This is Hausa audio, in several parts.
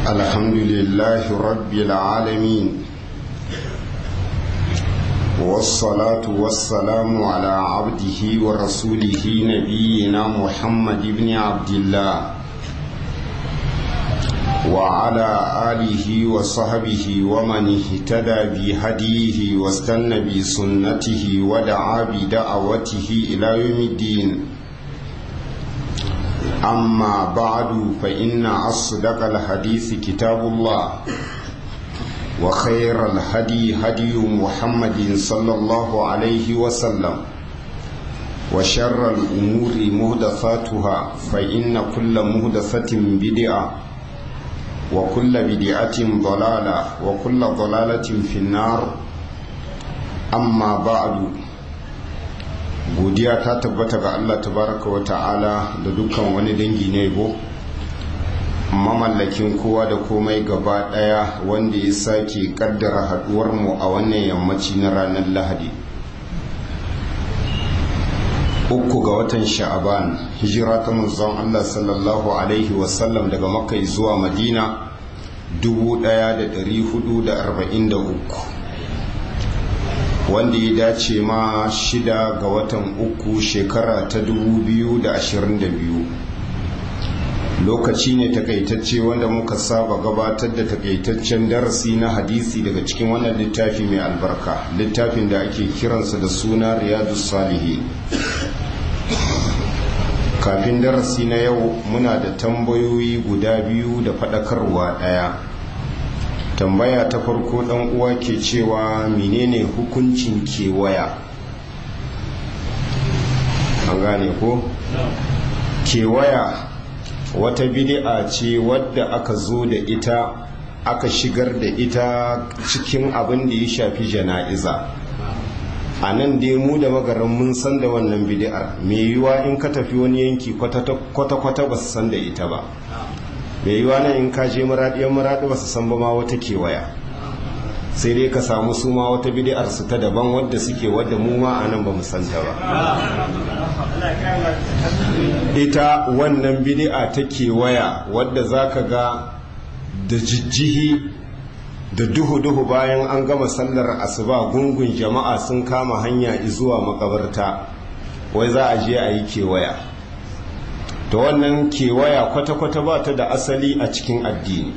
الحمد لله رب العالمين والصلاة والسلام على عبده ورسوله نبينا محمد بن عبد الله وعلى آله وصحبه ومن اهتدى بهديه واستنى بسنته ودعا بدعوته إلى يوم الدين أما بعد فإن أصدق الحديث كتاب الله وخير الهدي هدي محمد صلى الله عليه وسلم وشر الأمور مهدفاتها فإن كل مهدفة بدعة وكل بدعة ضلالة وكل ضلالة في النار أما بعد godiya ta tabbata ga Allah tabaraka wa ta'ala da dukkan wani dangi na yabo mamallakin kowa da komai gaba daya wanda ya sake kaddara haduwar mu a wannan yammaci na ranar lahadi uku ga watan sha'aban hijira ta manzon Allah sallallahu alaihi wasallam daga makka zuwa madina 1443 wanda ya dace ma shida ga watan uku shekara ta 2022 lokaci ne takaitacce wanda muka saba gabatar da takaitaccen darasi na hadisi daga cikin wannan littafi mai albarka littafin da ake kiransa da suna riyadu salihi kafin darasi na yau muna da tambayoyi guda biyu da faɗakarwa ɗaya tambaya ta farko dan uwa ke cewa menene hukuncin kewaya an gane ko kewaya wata bid'a ce wadda aka zo da ita aka shigar da ita cikin abin da ya shafi jana'iza a nan dai mu da magaran mun san da wannan bid'ar mai yiwuwa in ka tafi wani yanki kwata-kwata ba su san da ita ba mai yiwa nan in ka je muraɗiyar muraɗi ba su san ba ma wata kewaya sai dai ka samu su ma wata bidiyar su ta daban wadda suke wadda mu ma a nan ba mu santa ba ita wannan bidi'a ta kewaya wadda za ka ga da jijjihi da duhu-duhu bayan an gama sallar asuba gungun jama'a sun kama hanya zuwa makabarta wai za a je a yi kewaya ta wannan kewaya kwata-kwata ba ta da asali a cikin addini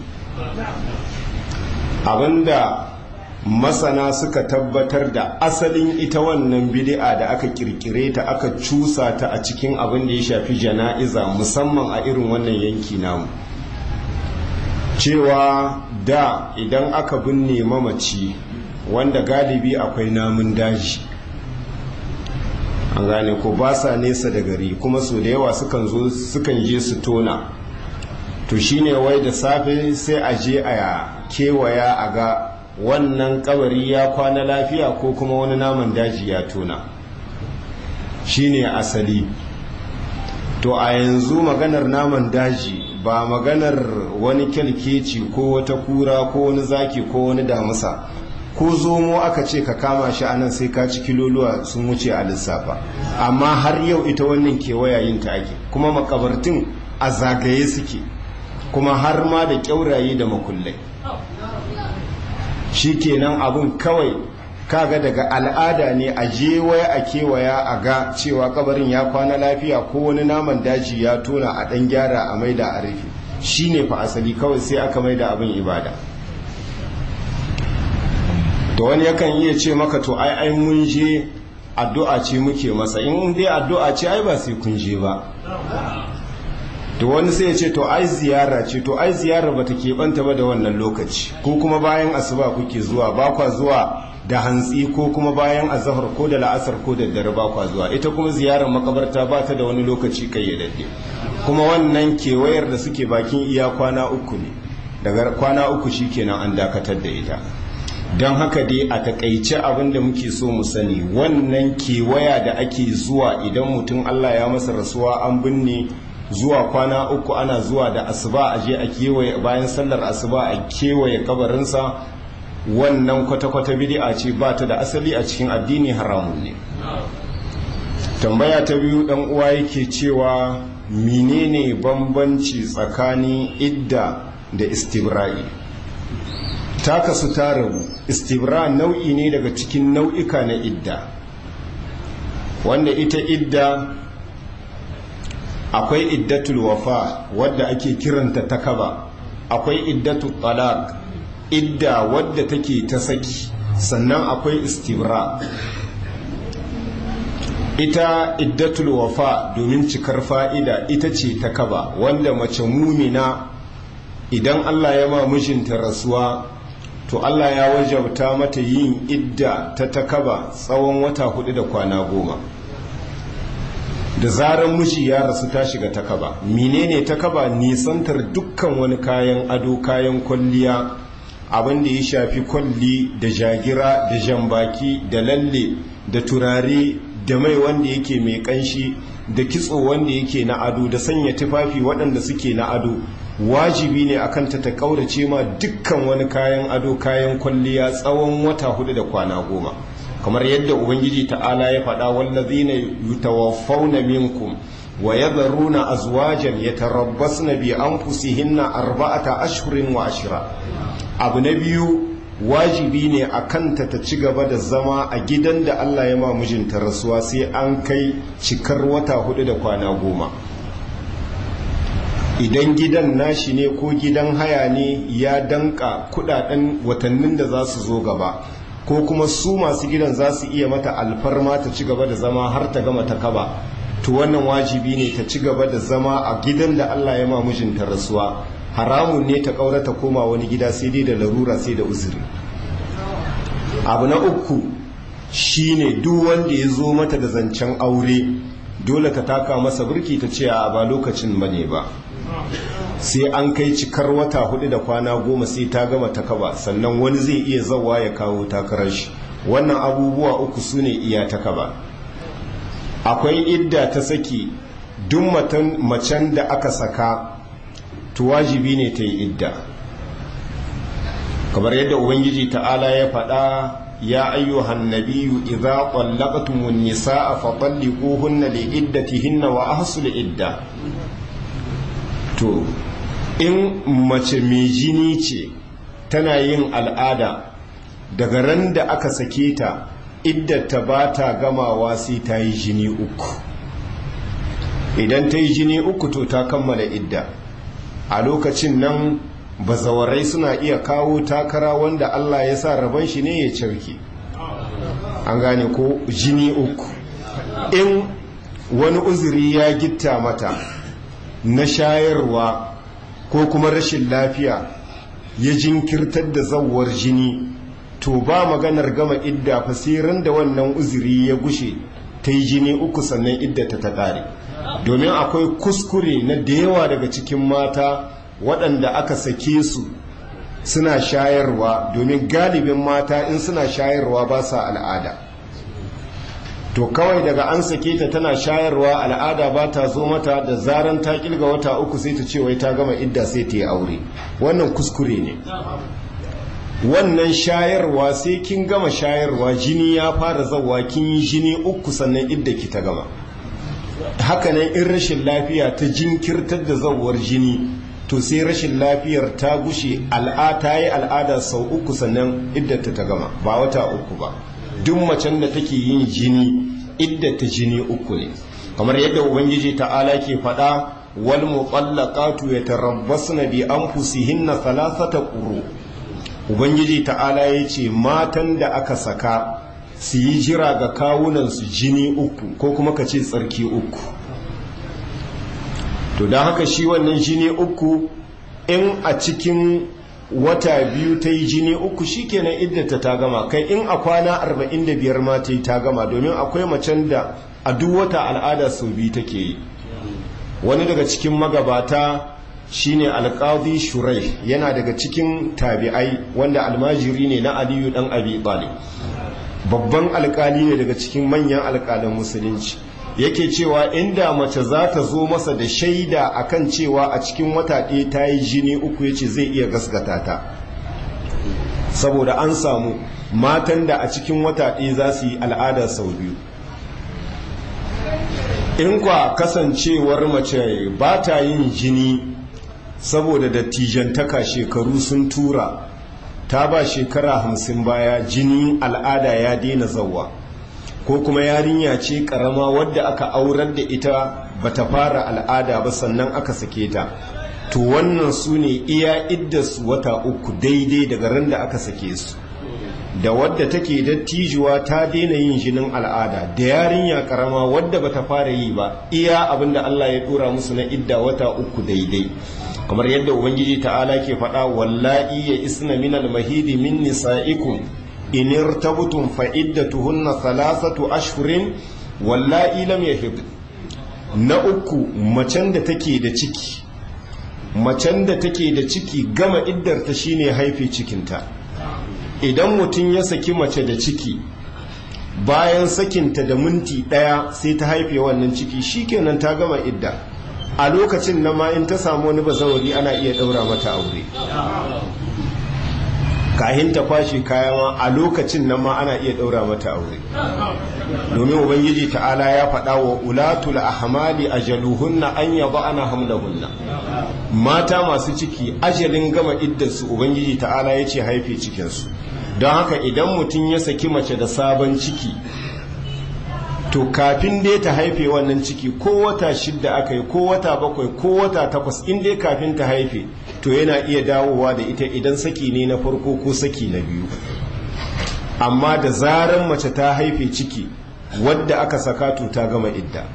abinda masana suka tabbatar da asalin ita wannan bid'a da aka kirkire ta aka cusa ta a cikin abin da ya shafi jana'iza musamman a irin wannan yanki namu cewa da idan aka binne mamaci wanda galibi akwai namun daji an gane ko ba sa nesa da gari kuma so da yawa sukan zo sukan je su tona to shine wai da safe sai a je a kewaya a ga wannan kabari ya kwana lafiya ko kuma wani naman daji ya tona shine asali to a yanzu maganar naman daji ba maganar wani kyalkeci ko wata kura ko wani zaki ko wani damusa ko zomo aka ce ka kama shi anan sai ka ci kiloluwa sun wuce a lissafa amma har yau ita wannan kewaya yin ta ake kuma makabartun a zagaye suke kuma har ma da kyauraye da makullai shi kenan abun kawai kaga daga al'ada ne a je waya a kewaya a ga cewa kabarin ya kwana lafiya ko wani naman daji ya tona a dan gyara a maida a rufe shine fa asali kawai sai aka maida abin ibada to wani yakan iya ce maka to ai ai mun je addu'a ce muke masa in dai addu'a ce ai ba sai kun je ba to wani sai ya ce to ai ziyara ce to ai ziyara ba ta keɓanta ba da wannan lokaci ko kuma bayan asuba kuke zuwa ba kwa zuwa da hantsi ko kuma bayan azahar ko da la'asar ko da dare ba kwa zuwa ita kuma ziyarar makabarta ba ta da wani lokaci kayyadadde kuma wannan kewayar da suke bakin iya kwana uku ne daga kwana uku shikenan an dakatar da ita don haka dai a takaice abin da muke so mu sani wannan kewaya da ake zuwa idan mutum Allah ya masa rasuwa an binne zuwa kwana uku ana zuwa da asuba a je a kewaye bayan sallar asuba a kewaye kabarinsa wannan kwata-kwata bid'a ce ba ta da asali a cikin addini haramun ne tambaya ta biyu dan uwa yake cewa menene bambanci tsakanin idda da istibra'i ta kasu ta rabu istibra nau'i ne daga cikin nau'ika na idda wanda ita idda akwai iddatul wafa wadda ake kiranta takaba akwai iddatul talaq idda wadda take ta saki sannan akwai istibra ita iddatul wafa domin cikar fa'ida ita ce ta kaba wanda mace mumina idan Allah ya ma mijinta rasuwa to Allah ya wajabta mata yin idda ta takaba tsawon wata hudu da kwana goma da zarar miji ya rasu ta shiga takaba menene takaba nisantar dukkan wani kayan ado kayan kwalliya abin da ya shafi kwalli da jagira da jambaki da lalle da turare da mai wanda yake mai kanshi da kitso wanda yake na ado da sanya tufafi waɗanda suke na ado wajibi ne akan ta ta kaurace ma dukkan wani kayan ado kayan kwalliya tsawon wata hudu da kwana goma kamar yadda ubangiji ta'ala ya faɗa wallazina yutawaffawna minkum wa yadharuna azwajan yatarabbasna bi anfusihinna arba'ata ashhurin wa ashra abu na biyu wajibi ne a kanta ta ci gaba da zama a gidan da Allah ya ma mijinta rasuwa sai an kai cikar wata hudu da kwana goma idan gidan nashi ne ko gidan haya ne ya danka kudaden watannin da za su zo gaba ko kuma su masu gidan za su iya mata alfarma ta ci gaba da zama har ta gama ta kaba to wannan wajibi ne ta ci gaba da zama a gidan da Allah ya ma mijinta rasuwa haramun ne ta ƙaura ta koma wani gida sai dai da larura sai da uzuri abu na uku shine duk wanda ya zo mata da zancen aure dole ka taka masa birki ta ce a ba lokacin bane ba sai an kai cikar wata hudu da kwana goma sai ta gama ta kaba sannan wani zai iya zawa ya kawo takarar shi wannan abubuwa uku su ne iya ta kaba akwai idda ta saki duk macen da aka saka to wajibi ne ta yi idda kamar yadda ubangiji ta'ala ya faɗa ya ayyuhan nabiyyu idza qallaqtumun nisaa fa talliquhunna li iddatihinna wa ahsul idda to in mace mai jini ce tana yin al'ada daga ran da aka sake ta iddata ba ta gamawa sai ta yi jini uku idan ta yi jini uku to ta kammala idda a lokacin nan bazawarai suna iya kawo takara wanda Allah ya sa rabon shi ne ya cirke an gane ko jini uku in wani uzuri ya gitta mata na shayarwa ko kuma rashin lafiya ya jinkirtar da zawar jini to ba maganar gama idda fasirin da wannan uzuri ya gushe ta yi jini uku sannan iddata ta ƙare domin akwai kuskure na da yawa daga cikin mata waɗanda aka sake su suna shayarwa domin galibin mata in suna shayarwa ba sa al'ada to kawai daga an sake ta tana shayarwa al'ada ba ta zo mata da zaran ta kilga wata uku sai ta ce wai ta gama idda sai ta yi aure wannan kuskure ne wannan shayarwa sai kin gama shayarwa jini ya fara zawa kin yi jini uku sannan idda ki ta gama hakanan in rashin lafiya ta jinkirtar da zawar jini to sai rashin lafiyar ta gushe al'ata yi al'ada sau uku sannan iddata ta gama ba wata uku ba duk macen da take yin jini iddata jini uku ne kamar yadda ubangiji ta'ala ke faɗa wal muqallaqatu yatarabbasna bi anfusihinna thalathata quru ubangiji ta'ala yace matan da aka saka su yi jira ga kawunan su jini uku ko kuma ka ce tsarki uku to don haka shi wannan jini uku in a cikin wata biyu ta yi jini uku shikenan iddata ta gama kai in a kwana 45 ma ta yi ta gama domin akwai macen da a duk wata al'ada sau biyu take yi wani daga cikin magabata shine alƙadi shurai yana daga cikin tabi'ai wanda almajiri ne na aliyu dan abi talib babban alƙali ne daga cikin manyan alƙalan musulunci yake cewa inda mace za ta zo masa da shaida akan cewa a cikin wata ɗaya ta yi jini uku yace zai iya gaskata ta saboda an samu matan da a cikin wata ɗaya za su yi al'ada sau biyu in kwa kasancewar mace ba ta yin jini saboda dattijantaka shekaru sun tura ta ba shekara hamsin baya jini al'ada ya daina zawa ko kuma yarinya ce karama wadda aka aurar da ita bata fara al'ada ba sannan aka sake ta to wannan su ne iya iddasu wata uku daidai daga ran da aka sake su da wadda take dattijuwa ta daina yin jinin al'ada da yarinya karama wadda bata fara yi ba iya abinda Allah ya dora musu na idda wata uku daidai kamar yadda ubangiji ta'ala ke faɗa wallahi ya isna min al-mahidi min nisa'ikum in irtabtum fa iddatuhunna thalathatu ashhurin wallahi lam yahid na uku macen da take da ciki macen da take da ciki gama iddarta shine haife cikinta idan mutum ya saki mace da ciki bayan sakinta da minti ɗaya sai ta haife wannan ciki shikenan ta gama idda a lokacin na ma in ta samu wani bazawari ana iya ɗaura mata aure kahin ta kwashe kaya ma a lokacin nan ma ana iya ɗaura mata aure domin ubangiji ta'ala ya faɗa wa ulatul ahmali ajaluhunna an yaba ana hamlahunna mata masu ciki ajalin gama iddarsu ubangiji ta'ala ya ce haife cikinsu don haka idan mutum ya saki mace da sabon ciki to kafin dai ta haife wannan ciki ko wata shidda aka yi ko wata bakwai ko wata takwas in dai kafin ta haife to yana iya dawowa da ita idan saki ne na farko ko saki na biyu amma da zaran mace ta haife ciki wadda aka saka to ta gama idda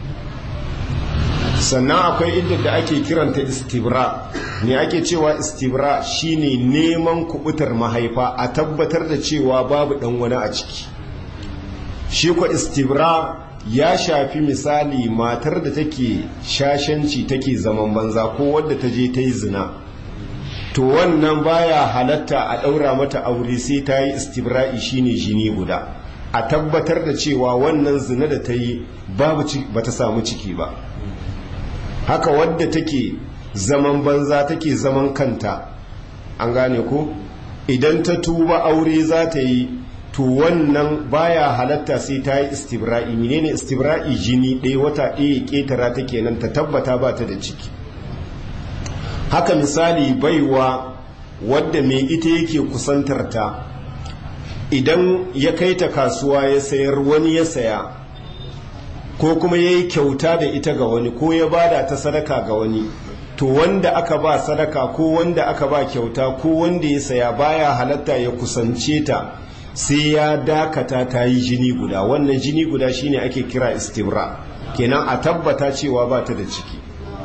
sannan akwai idda da ake kiranta istibra ne ake cewa istibra shine neman kubutar mahaifa a tabbatar da cewa babu dan wani a ciki shi ko istibra ya shafi misali matar da take shashanci take zaman banza ko wadda ta je ta yi zina to wannan baya halatta a ɗaura mata aure sai ta yi istibra'i shine jini guda a tabbatar da cewa wannan zina da ta yi ba ta samu ciki ba haka wadda take zaman banza take zaman kanta an gane ko idan ta tuba aure za ta yi to wannan baya halatta sai ta yi istibra'i menene istibra'i jini ɗaya wata ɗaya ƙetara ta kenan ta tabbata ba ta da ciki haka misali baiwa wadda mai ita yake kusantar ta idan ya kai ta kasuwa ya sayar wani ya saya ko kuma ya yi kyauta da ita ga wani ko ya bada ta sadaka ga wani to wanda aka ba sadaka ko wanda aka ba kyauta ko wanda ya saya baya halatta ya kusance ta sai ya dakata ta yi jini guda wannan jini guda shine ake kira istibra kenan a tabbata cewa ba ta da ciki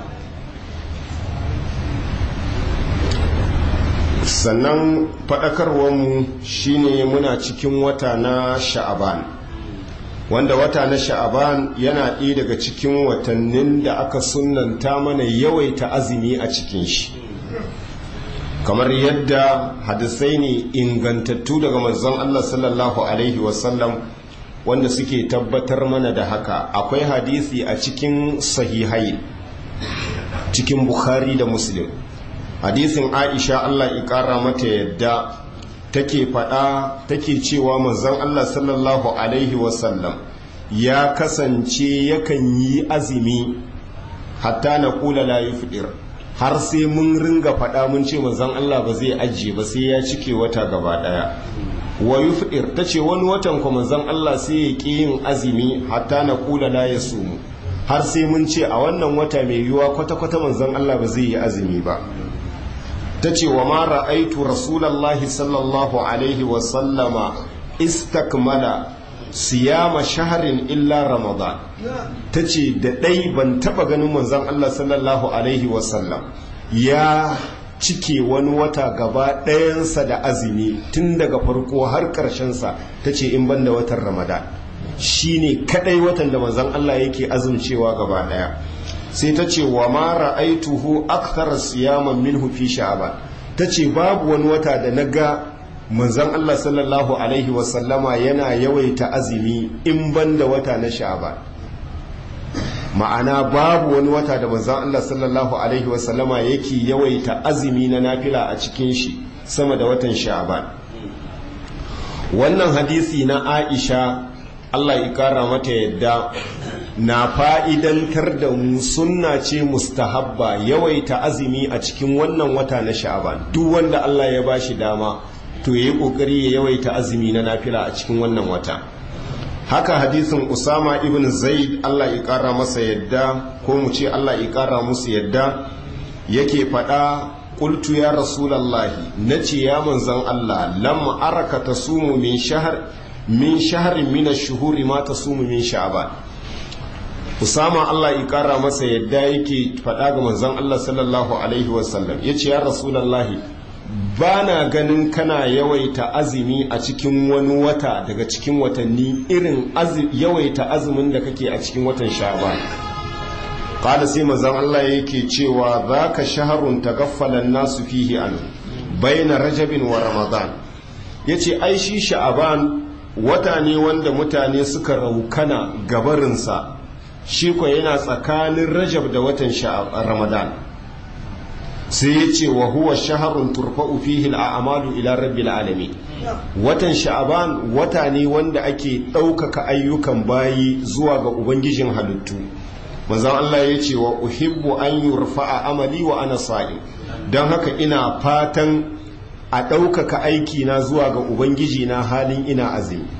sannan faɗakarwarmu shine muna cikin wata na sha'aban wanda wata na sha'aban yana ɗaya daga cikin watannin da aka sunanta mana yawaita azumi a cikin shi kamar yadda hadisai ne ingantattu daga manzon Allah sallallahu alaihi wasallam wanda suke tabbatar mana da haka akwai hadisi a cikin sahihai cikin bukhari da muslim hadisin aisha Allah ya ƙara mata yadda take faɗa take cewa manzon Allah sallallahu alaihi wasallam ya kasance yakan yi azumi hatta na kula la yufdir har sai mun ringa faɗa mun ce manzon Allah ba zai ajiye ba sai ya cike wata gaba ɗaya wa yufdir tace wani watan ko manzon Allah sai ya ƙi yin azumi hatta na kula la yasumu har sai mun ce a wannan wata mai yiwuwa kwata-kwata manzon Allah ba zai yi azumi ba ta ce wa ma ra'aitu rasulallahi sallallahu alaihi wasallama istakmala siyama shaharin illa ramadan ta ce da ɗai ban taɓa ganin manzon Allah sallallahu alaihi wasallam ya cike wani wata gaba ɗayansa da azumi tun daga farko har ƙarshensa ta ce in ban da watan ramadan shi ne kaɗai watan da manzon Allah yake azumcewa gaba ɗaya sai ta ce wa ma ra'aituhu akthar siyaman minhu fi sha'ban ta ce babu wani wata da na ga manzon Allah sallallahu alaihi wasallama yana yawaita azumi in banda wata na sha'ban ma'ana babu wani wata da manzon Allah sallallahu alaihi wasallama yake yawaita azumi na nafila a cikin shi sama da watan sha'ban wannan hadisi na Aisha Allah ya kara mata yadda na fa'idantar da mu sunna ce mustahabba yawaita azumi a cikin wannan wata na sha'aban duk wanda Allah ya bashi dama to yayi kokari ya yawaita azumi na nafila a cikin wannan wata haka hadisin Usama ibn Zaid Allah ya kara masa yadda ko mu ce Allah ya kara musu yadda yake faɗa qultu ya rasulallahi nace ya manzon Allah lam araka tasumu min shahr min shahrin min ash-shuhuri ma tasumu min sha'ban Usama Allah ya kara masa yadda yake faɗa ga manzon Allah sallallahu alaihi wasallam yace ya rasulallahi ba na ganin kana yawaita azumi a cikin wani wata daga cikin watanni irin yawaita azumin da kake a cikin watan sha'ban qala sai manzon Allah yake cewa zaka shaharun tagaffalan nasu fihi an baina rajabin wa ramadan yace ai shi sha'ban wata ne wanda mutane suka raukana gabarinsa shi ko yana tsakanin rajab da watan ramadan sai ya ce wa huwa shaharun turfa'u fihi al'amalu ila rabbil alamin watan sha'aban wata ne wanda ake ɗaukaka ayyukan bayi zuwa ga ubangijin halittu manzon Allah ya ce wa uhibbu an yurfa'a amali wa ana sa'im don haka ina fatan a ɗaukaka aiki na zuwa ga ubangiji na halin ina azumi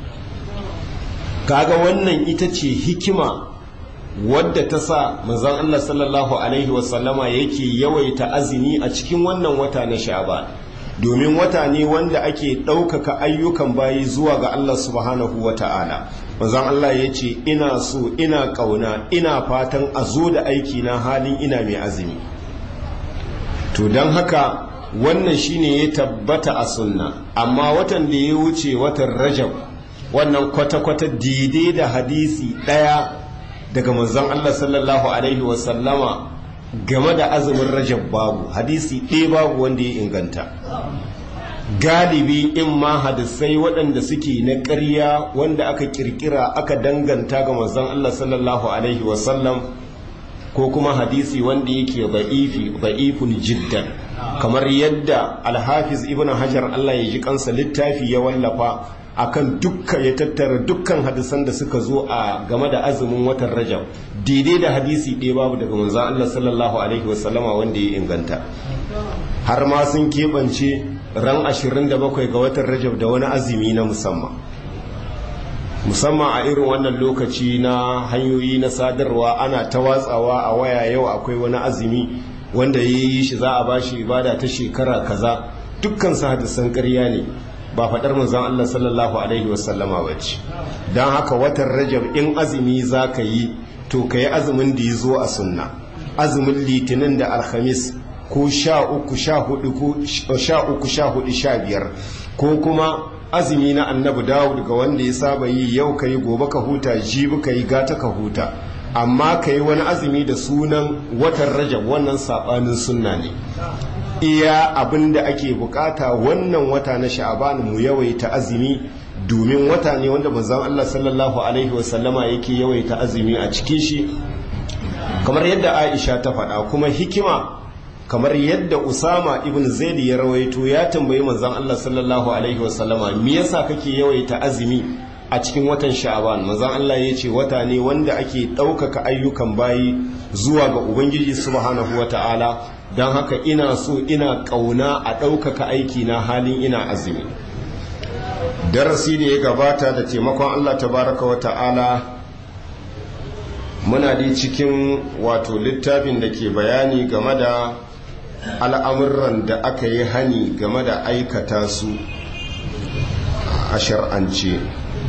kaga wannan ita ce hikima wadda ta sa manzon Allah sallallahu alaihi wasallama yake yawaita azumi a cikin wannan wata na sha'ban domin wata ne wanda ake ɗaukaka ayyukan bayi zuwa ga Allah subhanahu wa ta'ala manzon Allah ya ce ina so ina ƙauna ina fatan a zo da aiki na halin ina mai azumi to don haka wannan shine ya tabbata a sunna amma watan da ya wuce watan rajab wannan kwata-kwata daidai da hadisi ɗaya daga manzon Allah sallallahu alaihi wasallama game da azumin rajab babu hadisi ɗaya babu wanda ya inganta galibi in ma hadisai waɗanda suke na ƙarya wanda aka kirkira aka danganta ga manzon Allah sallallahu alaihi wasallam ko kuma hadisi wanda yake ba'ifi ba'ifun jiddan kamar yadda alhafiz ibn hajar Allah ya ji kansa littafi ya wallafa akan dukkan ya tattara dukkan hadisan da suka zo a game da azumin watan rajab daidai da hadisi ɗaya babu daga manzon Allah sallallahu alaihi wasallama wanda ya inganta har ma sun keɓance ran 27 ga watan rajab da wani azumi na musamman musamman a irin wannan lokaci na hanyoyi na sadarwa ana ta watsawa a waya yau akwai wani azumi wanda ya yi shi za a bashi ibada ta shekara kaza dukkan su hadisan ƙarya ne ba faɗar manzon Allah sallallahu alaihi wasallama ba ce don haka watan rajab in azumi za ka yi to ka yi azumin da ya zo a sunna azumin litinin da alhamis ko sha uku sha hudu ko sha uku sha hudu sha biyar ko kuma azumi na annabi dawud ga wanda ya saba yi yau ka yi gobe ka huta jibi ka yi gata ka huta amma ka yi wani azumi da sunan watan rajab wannan saɓanin sunna ne iya abin da ake bukata wannan wata na sha'aban mu yawaita azumi domin wata ne wanda manzon Allah sallallahu alaihi wasallama yake yawaita azumi a cikin shi kamar yadda Aisha ta faɗa kuma hikima kamar yadda Usama ibn Zaid ya rawaito ya tambayi manzon Allah sallallahu alaihi wasallama me yasa kake yawaita azumi a cikin watan sha'aban manzon Allah ya ce wata ne wanda ake ɗaukaka ayyukan bayi zuwa ga ubangiji subhanahu wata'ala don haka ina so ina ƙauna a ɗaukaka aiki na halin ina azumi darasi da ya gabata da taimakon Allah tabaraka wa ta'ala muna dai cikin wato littafin da ke bayani game da al'amuran da aka yi hani game da aikata su a shar'ance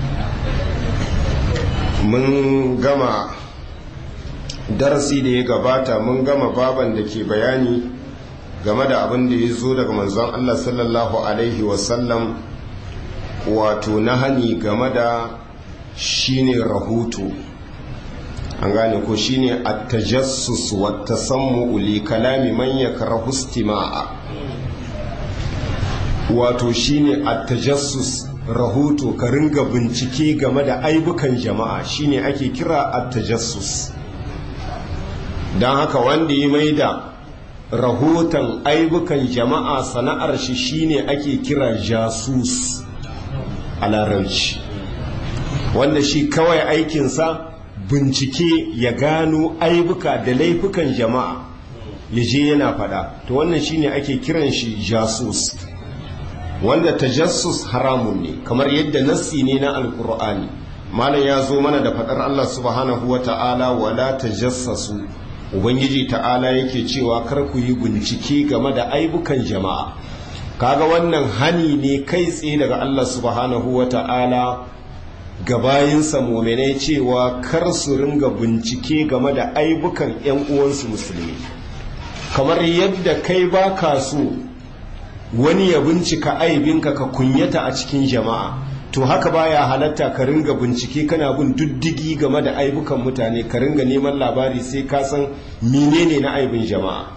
mun gama darasi da ya gabata mun gama baban da ke bayani game da abin da ya zo daga manzon Allah sallallahu Alaihi wasallam wato na hani game da shine rahoto an gane ko shine at-tajassus wa tasammu li kalami man yakrahu istima'a wato shine at-tajassus rahoto ka ringa bincike game da aibukan jama'a shine ake kira at-tajassus don haka wanda ya maida rahoton aibukan jama'a sana'ar shi shine ake kira jasus a larabci wanda shi kawai aikinsa bincike ya gano aibuka da laifukan jama'a ya je yana fada to wannan shine ake kiran shi jasus wanda tajassus haramun ne kamar yadda nassi ne na alkur'ani malam ya zo mana da fadar Allah subhanahu wa ta'ala wala tajassasu ubangiji ta'ala yake cewa kar ku yi bincike game da aibukan jama'a kaga wannan hani ne kai tsaye daga Allah subhanahu wa ta'ala ga bayinsa muminai cewa kar su ringa bincike game da aibukan 'yan uwansu musulmi kamar yadda kai ba ka so wani ya bincika aibinka ka kunyata a cikin jama'a to haka baya halatta ka ringa bincike kana bin diddigi game da aibukan mutane ka ringa neman labari sai ka san menene na aibin jama'a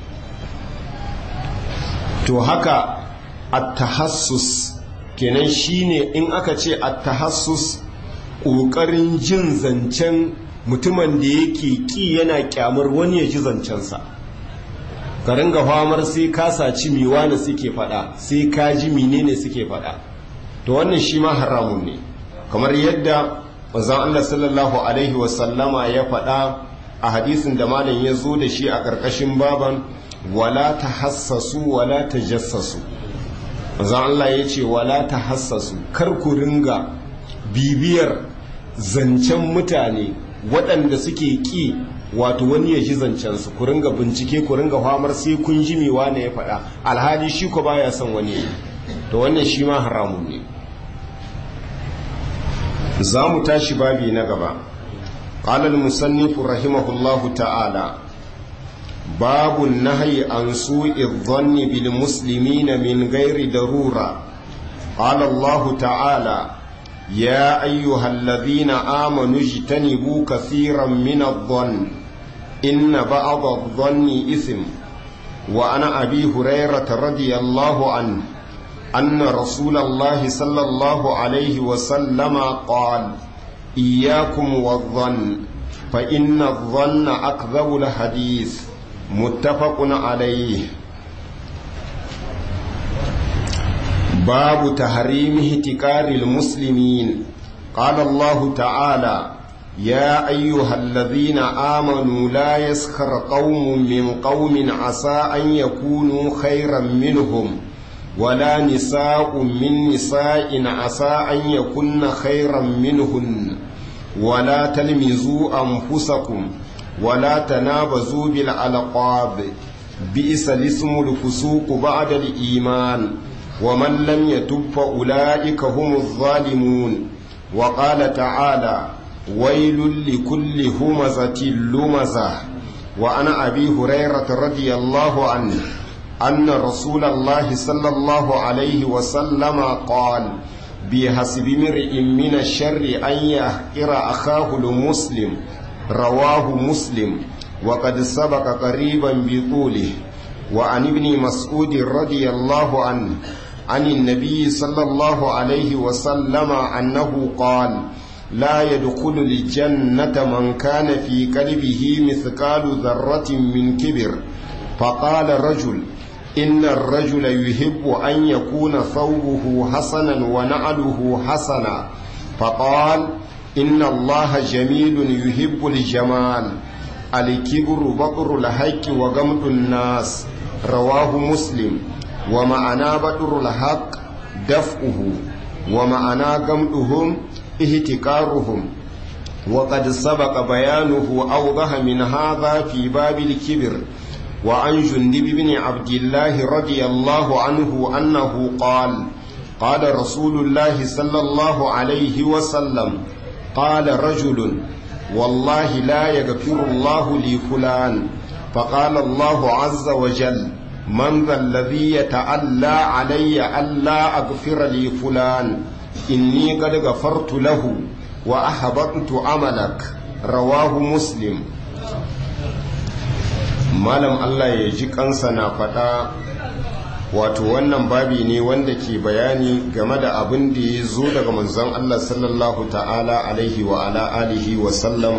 to haka at-tahassus kenan shine in aka ce at-tahassus ƙoƙarin jin zancen mutumin da yake ƙi yana kyamar wani ya ji zancensa ka ringa famar sai ka saci miwa da suke faɗa sai ka ji menene suke faɗa to wannan shi ma haramun ne kamar yadda manzon Allah sallallahu alaihi wasallama ya faɗa a hadisin da malam ya zo da shi a ƙarƙashin baban wala tahassasu wala tajassasu manzon Allah ya ce wala tahassasu kar ku ringa bibiyar zancen mutane waɗanda suke ƙi wato wani ya ji zancensu ku ringa bincike ku ringa famar sai kun ji mewa ne ya faɗa alhali shi ko baya son wani to wannan shi ma haramun ne za mu tashi babi na gaba قال المصنف رحمه الله تعالى باب النهي عن سوء الظن بالمسلمين من غير ضرورة قال الله تعالى يا أيها الذين آمنوا اجتنبوا كثيرا من الظن إن بعض الظن إثم وعن أبي هريرة رضي الله عنه أن رسول الله صلى الله عليه وسلم قال إياكم والظن فإن الظن أكذب الحديث متفق عليه باب تحريم احتكار المسلمين قال الله تعالى يا أيها الذين آمنوا لا يسخر قوم من قوم عسى أن يكونوا خيرا منهم ولا نساء من نساء عسى أن يكن خيرا منهن ولا تلمزوا أنفسكم ولا تنابزوا بالألقاب بئس الاسم الفسوق بعد الإيمان ومن لم يتب فأولئك هم الظالمون وقال تعالى ويل لكل همزة لمزة وعن أبي هريرة رضي الله عنه أن رسول الله صلى الله عليه وسلم قال بحسب امرئ من الشر أن يحقر أخاه المسلم رواه مسلم وقد سبق قريبا بطوله وعن ابن مسعود رضي الله عنه عن النبي صلى الله عليه وسلم أنه قال لا يدخل الجنة من كان في قلبه مثقال ذرة من كبر فقال رجل إن الرجل يحب أن يكون ثوبه حسنا ونعله حسنا فقال إن الله جميل يحب الجمال الكبر بطر الحق وغمط الناس رواه مسلم ومعنى بطر الحق دفعه ومعنى غمطهم اهتكارهم وقد سبق بيانه أوضح من هذا في باب الكبر وعن جندب بن عبد الله رضي الله عنه أنه قال قال رسول الله صلى الله عليه وسلم قال رجل والله لا يغفر الله لي فلان فقال الله عز وجل من ذا الذي يتألى علي ألا أغفر لي فلان إني قد غفرت له وأحبطت عملك رواه مسلم malam Allah ya ji kansa na faɗa wato wannan babi ne wanda ke bayani game da abin da ya zo daga manzon Allah sallallahu ta'ala alaihi wa ala alihi wa sallam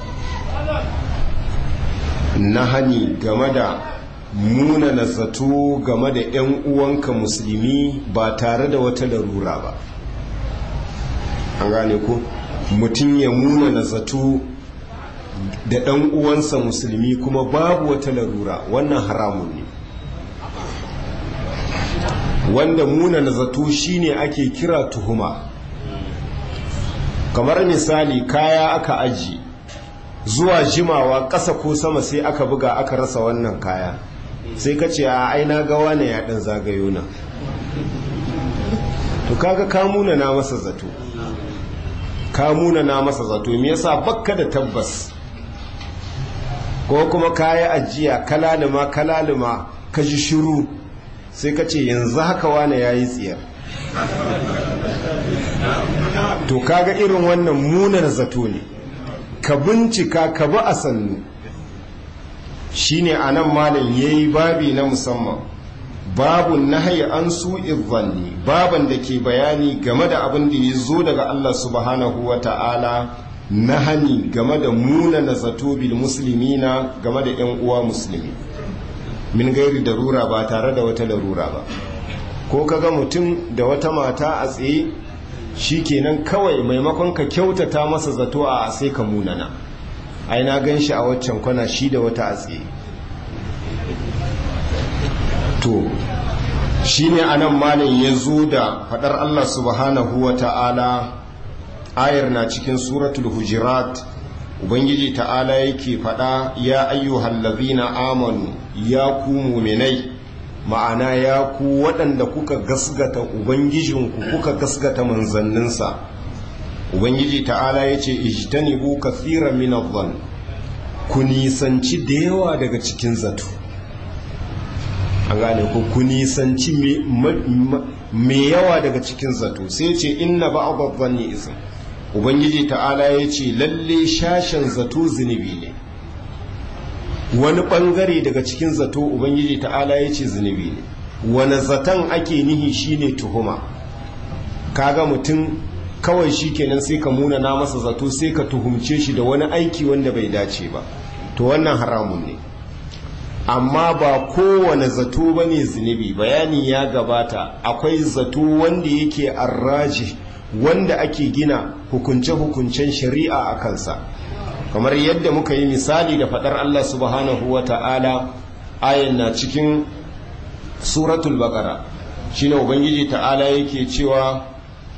na hani game da muna na zato game da 'yan uwanka musulmi ba tare da wata larura ba an gane ku mutum ya muna na zato da ɗan uwansa musulmi kuma babu wata larura wannan haramun ne wanda muna na zato shine ake kira tuhuma kamar misali kaya aka aji zuwa jimawa ƙasa ko sama sai aka buga aka rasa wannan kaya sai ka ce a aina gawa ne ya ɗan zagayo na to kaga kamuna na masa zato kamuna na masa zato me yasa bakka da tabbas ko kuma kaya ajiya kalalima kalalima ka ji shiru sai ka ce yanzu haka wane ya yi tsiyar to kaga irin wannan munar zato ne ka bincika ka bi a sannu shine a nan malam ya yi babi na musamman babun nahayi an su izanni baban da ke bayani game da abin da ya zo daga Allah subhanahu wa ta'ala na hani game da muna na zato bil musulmina game da 'yan uwa musulmi min gairi darura ba tare da wata larura ba ko kaga mutum da wata mata a tsaye shi kenan kawai maimakon ka kyautata masa zato a sai ka munana ai na gan shi a waccan kwana shi da wata a tsaye to shi ne anan malin ya zo da faɗar Allah subhanahu wa ta'ala ayar na cikin suratul hujirat ubangiji ta'ala yake faɗa ya ayyuhal ladhina amanu ya ku muminai ma'ana ya ku waɗanda kuka gasgata ubangijinku kuka gasgata manzanninsa ubangiji ta'ala ya ce ijtanibu kathiran min adh ku nisanci da yawa daga cikin zato an gane ku ku nisanci me yawa daga cikin zato sai ce inna ba'd adh-dhanni ism ubangiji ta'ala ya ce lalle shashen zato zunubi ne wani bangare daga cikin zato ubangiji ta'ala ya ce zunubi ne wani zaton ake nihi shine tuhuma kaga mutum kawai shi kenan sai ka muna na masa zato sai ka tuhumce shi da wani aiki wanda bai dace ba to wannan haramun ne amma ba kowane zato ba ne zunubi bayani ya gabata akwai zato wanda yake arraji wanda ake gina hukunce-hukuncen shari'a a kansa kamar yadda muka yi misali da faɗar Allah subhanahu wa ta'ala ayan na cikin suratul baqara shine ubangiji ta'ala yake cewa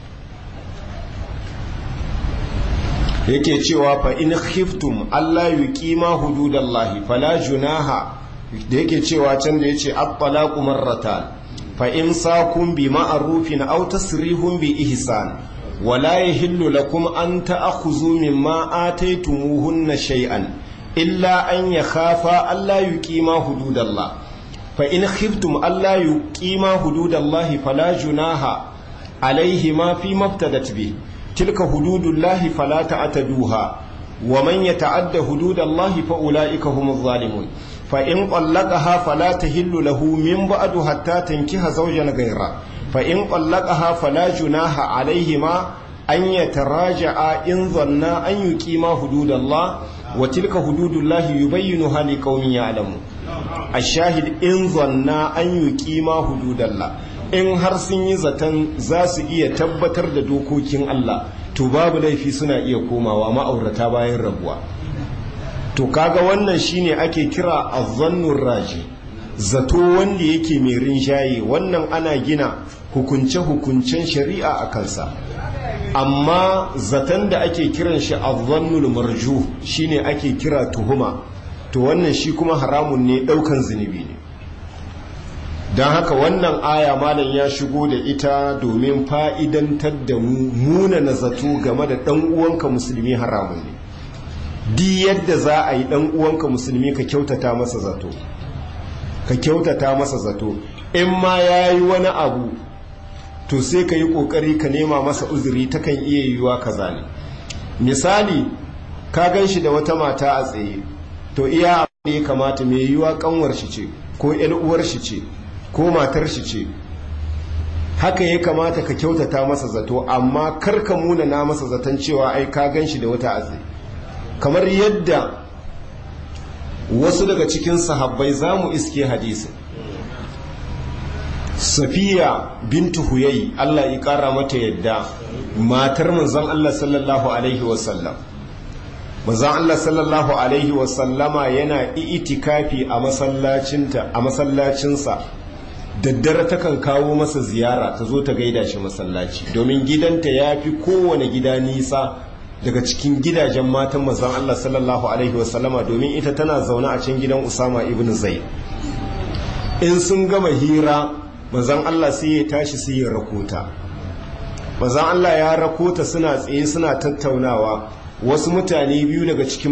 yake cewa fa in khiftum Allah yuqima hududallahi fala junaha da yake cewa can da yace at-talaqu marratan fa in sakum bi ma'rufin aw tasrihum bi ihsan wala yahillu lakum an ta'khudhu mimma ataytumuhunna shay'an illa an yakhafa alla yuqima hududallah fa in khiftum alla yuqima hududallahi fala junaha alayhima fi maftadat bihi تلك حدود الله فلا تعتدوها ومن يتعد حدود الله فأولئك هم الظالمون فإن طلقها فلا تهل له من بعد حتى تنكح زوجا غيره فإن طلقها فلا جناح عليهما أن يتراجعا إن ظنا أن يقيما حدود الله وتلك حدود الله يبينها لقوم يعلمون الشاهد إن ظنا أن يقيما حدود الله in har sun yi zaton za su iya tabbatar da dokokin Allah to babu laifi suna iya komawa ma'aurata bayan rabuwa to kaga wannan shine ake kira azzannur raji zato wanda yake mai rinjaye wannan ana gina hukunce-hukuncen shari'a a kansa amma zaton da ake kiran shi azzannul marju shine ake kira tuhuma to wannan shi kuma haramun ne daukan zunubi ne don haka wannan aya malam ya shigo da ita domin fa'idantar da mu muna na zato game da ɗan uwanka musulmi haramun ne di yadda za a yi ɗan uwanka musulmi ka kyautata masa zato ka kyautata masa zato in ma ya yi wani abu to sai ka yi ƙoƙari ka nema masa uzuri takan iya yiwuwa kaza ne misali ka gan shi da wata mata a tsaye to iya abu da ya kamata mai yiwuwa kanwar shi ce ko uwar shi ce ko matar shi ce haka ya kamata ka kyautata masa zato amma kar ka muna na masa zaton cewa ai ka gan shi da wata azai kamar yadda wasu daga cikin sahabbai za mu iske hadisi safiya bintu huyayi Allah ya kara mata yadda matar manzon Allah sallallahu alaihi wasallam manzon Allah sallallahu alaihi wasallama yana itikafi a masallacinta a masallacinsa daddare takan kawo masa ziyara ta zo ta gaida shi masallaci domin gidanta ya fi kowane gida nisa daga cikin gidajen matan manzon Allah sallallahu alaihi wasallama domin ita tana zaune a can gidan Usama ibn Zaid in sun gama hira manzon Allah sai ya tashi sai ya rakota manzon Allah ya rakota suna tsaye suna tattaunawa wasu mutane biyu daga cikin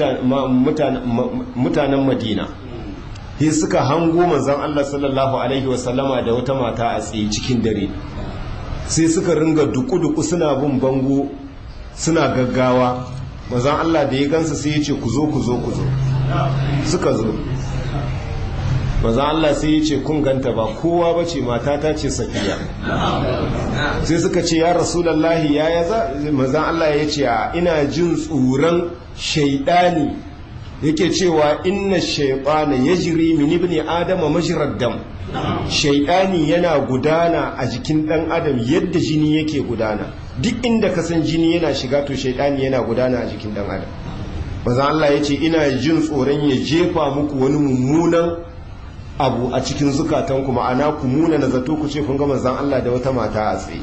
mutanen Madina sai suka hango manzon Allah sallallahu alaihi wasallama da wata mata a tsaye cikin dare sai suka ringa duku-duku suna bin bango suna gaggawa manzon Allah da ya gansa sai ya ce ku zo ku zo ku zo suka zo manzon Allah sai ya ce kun ganta ba kowa ba ce matata ce safiya sai suka ce ya rasulallahi ya ya za manzon Allah ya ce ina jin tsoron shaidani yake cewa inna shaytana yajri min ibni adama majrad dam shaytani yana gudana a jikin dan adam yadda jini yake gudana duk inda ka san jini yana shiga to shaytani yana gudana a jikin dan adam manzo Allah yace ina jin tsoron ya jefa muku wani mummunan abu a cikin zukatanku ma'ana ku muna na zato ku ce kun ga manzon Allah da wata mata a tsaye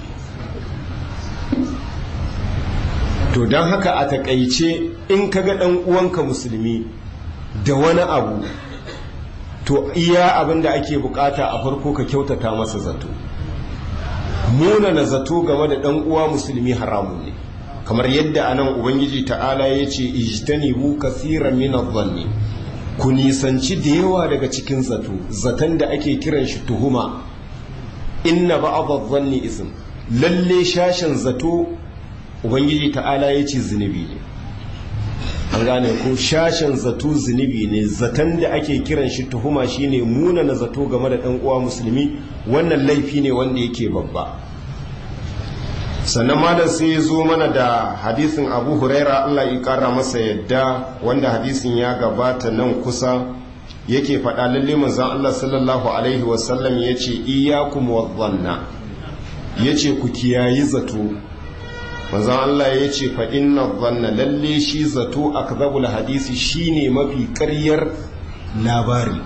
to don haka a takaice in ka ga ɗan uwanka musulmi da wani abu to iya abin da ake bukata a farko ka kyautata masa zato muna na zato game da ɗan uwa musulmi haramun ne kamar yadda anan ubangiji ta'ala ya ce ijtanibu kasiran min adh-dhanni ku nisanci da yawa daga cikin zato zaton da ake kiran shi tuhuma inna ba'd adh-dhanni ism lalle shashin zato ubangiji ta'ala ya ce zunubi ne an gane ko shashin zato zunubi ne zaton da ake kiran shi tuhuma shine muna na zato game da ɗan uwa musulmi wannan laifi ne wanda yake babba sannan malam sai ya zo mana da hadisin abu huraira allah ya kara masa yadda wanda hadisin ya gabata nan kusa yake faɗa lalle manzon allah sallallahu alaihi wasallam ya ce iyakum wadhanna ya ce ku kiyayi zato manzon Allah ya ce fa inna dhanna lalle shi zato akzabul hadisi shine mafi ƙaryar labari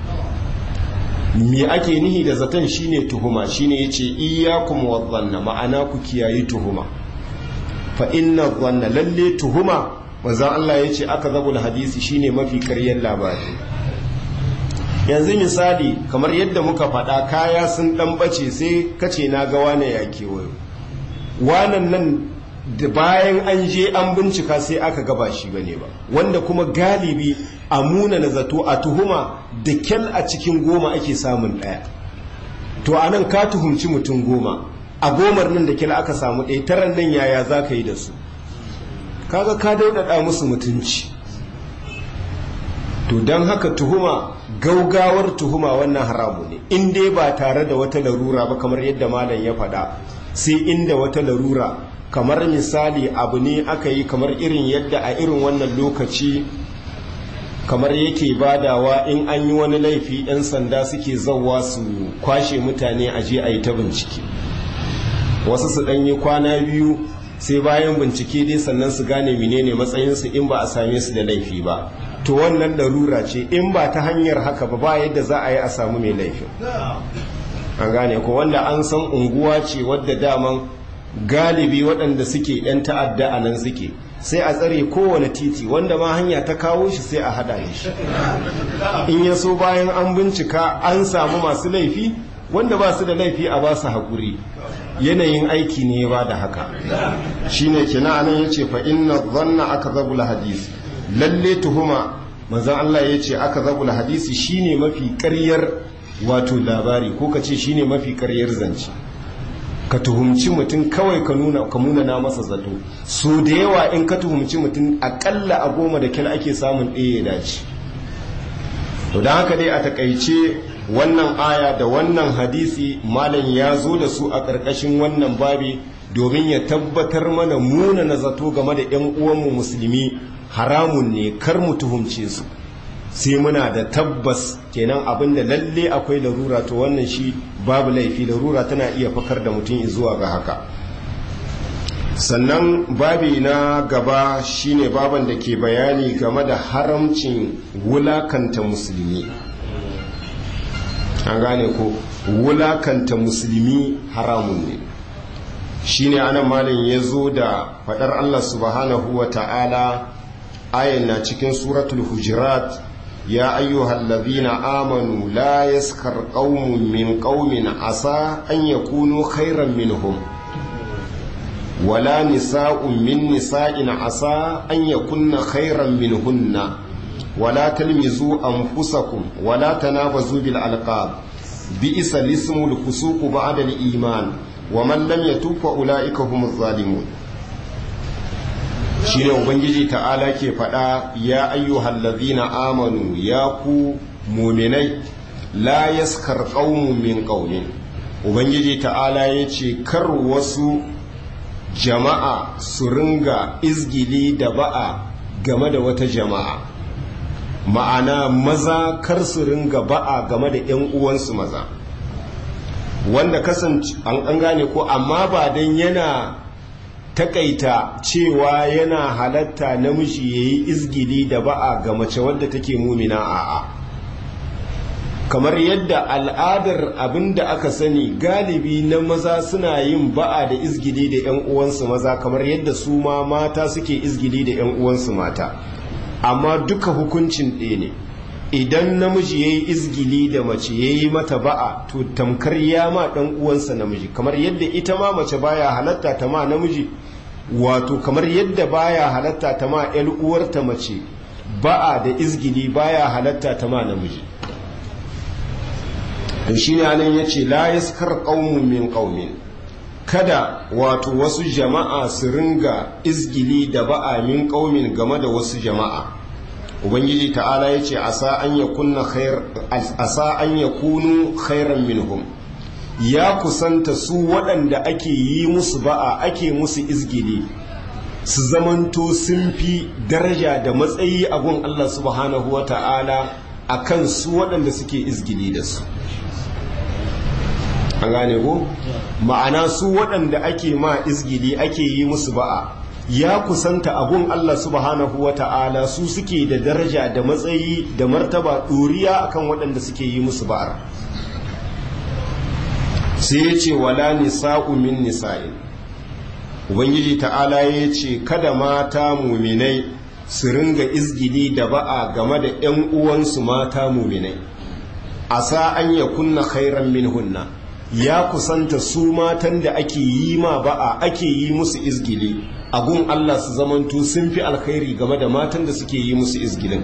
me ake nihi da zaton shine tuhuma shine yace iyyakum wadhanna ma'ana ku kiyayi tuhuma fa inna dhanna lalle tuhuma manzon Allah yace akzabul hadisi shine mafi ƙaryar labari yanzu misali kamar yadda muka faɗa kaya sun ɗan ɓace sai kace na ga wane ya kewayo wanan nan da bayan an je an bincika sai aka gaba shi bane ba wanda kuma galibi a muna na zato a tuhuma da kyal a cikin goma ake samun ɗaya to a nan ka tuhumci mutum goma a gomar nan da kyal aka samu ɗaya taran nan yaya za ka yi da su kaga ka daudada musu mutunci to don haka tuhuma gaugawar tuhuma wannan haramu ne in dai ba tare da wata larura ba kamar yadda malam ya faɗa sai inda wata larura kamar misali abu ne aka yi kamar irin yadda a irin wannan lokaci kamar yake badawa in an yi wani laifi 'yan sanda suke zauwa su kwashe mutane a je a yi ta bincike wasu su ɗanyi kwana biyu sai bayan bincike dai sannan su gane menene matsayinsu in ba a same su da laifi ba to wannan larura ce in ba ta hanyar haka ba ba yadda za a yi a samu mai laifin an gane ko wanda an san unguwa ce wadda daman galibi waɗanda suke 'yan ta'adda a nan suke sai a tsare kowane titi wanda ma hanya ta kawo shi sai a haɗa shi in ya so bayan an bincika an samu masu laifi wanda ba su da laifi a ba su haƙuri yanayin aiki ne ba da haka shine kina anan yace fa inna dhanna akdhabul hadisi lalle tuhuma manzon Allah yace akdhabul hadisi shine mafi ƙaryar wato labari ko kace shine mafi ƙaryar zance ka tuhumci mutum kawai ka nuna ka nuna na masa zato so da yawa in ka tuhumci mutum akalla a goma da kyal ake samun ɗaya ya dace to don haka dai a takaice wannan aya da wannan hadisi malam ya zo da su a ƙarƙashin wannan babi domin ya tabbatar mana muna na zato game da 'yan uwanmu musulmi haramun ne kar mu tuhumce su sai muna da tabbas kenan abin da lalle akwai larura to wannan shi babu laifi larura tana iya fakar da mutum zuwa ga haka sannan babi na gaba shine baban da ke bayani game da haramcin wulakanta musulmi an gane ko wulakanta musulmi haramun ne shine anan malin ya zo da faɗar allah subhanahu wa ta'ala ayan na cikin suratul hujurat ya ayyuhal ladhina amanu la yaskar qaumun min qaumin asa an yakunu khairan minhum ولا نساء من نساء عسى أن يكن خيرا منهن ولا تلمزوا أنفسكم ولا تنابزوا بالألقاب بئس الاسم الفسوق بعد الإيمان ومن لم يتوب فأولئك هم الظالمون shine ubangiji ta'ala ke faɗa ya ayyuhal ladhina amanu ya ku muminai la yaskar qaumun min qaumin ubangiji ta'ala yace kar wasu jama'a su ringa izgili da ba'a game da wata jama'a ma'ana maza kar su ringa ba'a game da 'yan uwansu maza wanda kasance an gane ko amma ba don yana takaita cewa yana halatta namiji ya yi izgili da ba'a ga mace wadda take mumina a'a kamar yadda al'adar abin da aka sani galibi na maza suna yin ba'a da izgili da 'yan uwansu maza kamar yadda su ma mata suke izgili da 'yan uwansu mata amma duka hukuncin ɗaya ne idan namiji ya yi izgili da mace ya yi mata ba'a to tamkar ya ma ɗan uwansa namiji kamar yadda ita ma mace baya halatta ta ma namiji wato kamar yadda baya halatta ta ma 'yan uwarta mace ba'a da izgili baya halatta ta ma namiji to shi ne anan ya ce la yaskar ƙaunin min ƙaunin kada wato wasu jama'a su ringa izgili da ba'a min ƙaumin game da wasu jama'a ubangiji ta'ala ya ce asa an ya kunu khairan minhum ya kusanta su waɗanda ake yi musu ba'a ake musu izgili su zamanto sun fi daraja da matsayi a gun Allah subhanahu wa ta'ala a kan su waɗanda suke izgili da su an gane ko ma'ana su waɗanda ake ma izgili ake yi musu ba'a ya kusanta abun Allah subhanahu wa ta'ala su suke da daraja da matsayi da martaba ɗoriya akan waɗanda suke yi musu ba'ar sai ya ce wala nisa'u min nisa'in ubangiji ta'ala ya ce kada mata muminai su ringa izgili da ba'a game da 'yan uwansu mata muminai asa an ya kunna khairan min hunna ya kusanta su matan da ake yi ma ba'a ake yi musu izgili a gun Allah su zamanto sun fi alkhairi game da matan da suke yi musu izgilin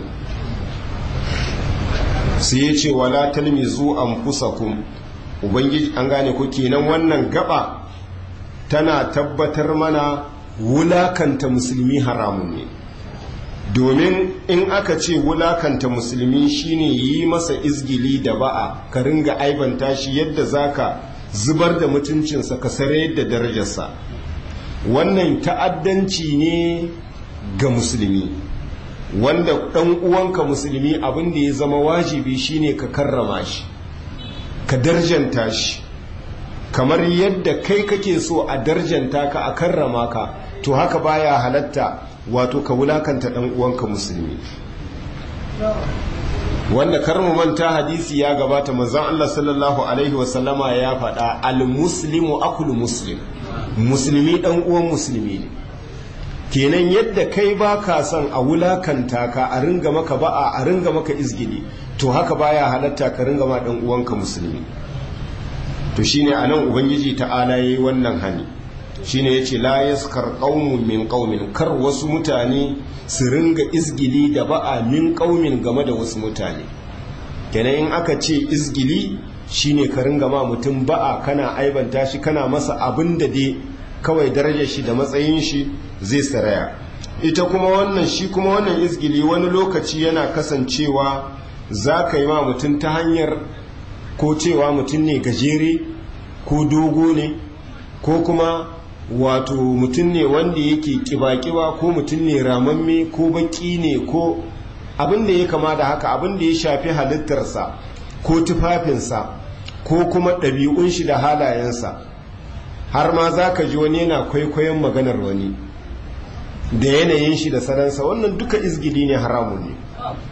sai ya ce wala talmizu anfusakum ubangiji an gane ku kenan wannan gaba tana tabbatar mana wulakanta musulmi haramun ne domin in aka ce wulakanta musulmi shine yi masa izgili da ba'a ka ringa aibanta shi yadda zaka zubar da mutuncinsa ka sare yadda darajarsa wannan ta'addanci ne ga musulmi wanda ɗan uwanka musulmi abin da ya zama wajibi shine ka karrama shi ka darjanta shi kamar yadda kai kake so a darjanta ka a karrama ka to haka baya halatta wato ka wulakanta ɗan uwanka musulmi wanda karmu manta hadisi ya gabata manzon Allah sallallahu alaihi wasallama ya faɗa al-muslimu akul muslim musulmi ɗan uwan musulmi ne kenan yadda kai ba ka son a wulakanta ka a ringa maka ba'a a ringa maka izgili to haka baya halatta ka ringa ma ɗan uwanka musulmi to shine anan ubangiji ta'ala yayi wannan hani shine yace la yaskar qaumun min qaumin kar wasu mutane su ringa izgili da ba'a min qaumin game da wasu mutane kenan in aka ce izgili shine ka ringa ma mutum ba'a kana aibanta shi kana masa abin da dai kawai darajar shi da matsayin shi zai saraya ita kuma wannan shi kuma wannan izgili wani lokaci yana kasancewa za ka yi ma mutum ta hanyar ko cewa mutum ne gajere ko dogo ne ko kuma wato mutum ne wanda yake kiba-kiba ko mutum ne ramamme ko baki ne ko abin da ya kama da haka abin da ya shafi halittarsa ko tufafinsa ko kuma ɗabi'un shi da halayensa har ma za ka ji wani yana kwaikwayon maganar wani da yanayin shi da saransa wannan duka izgili ne haramun ne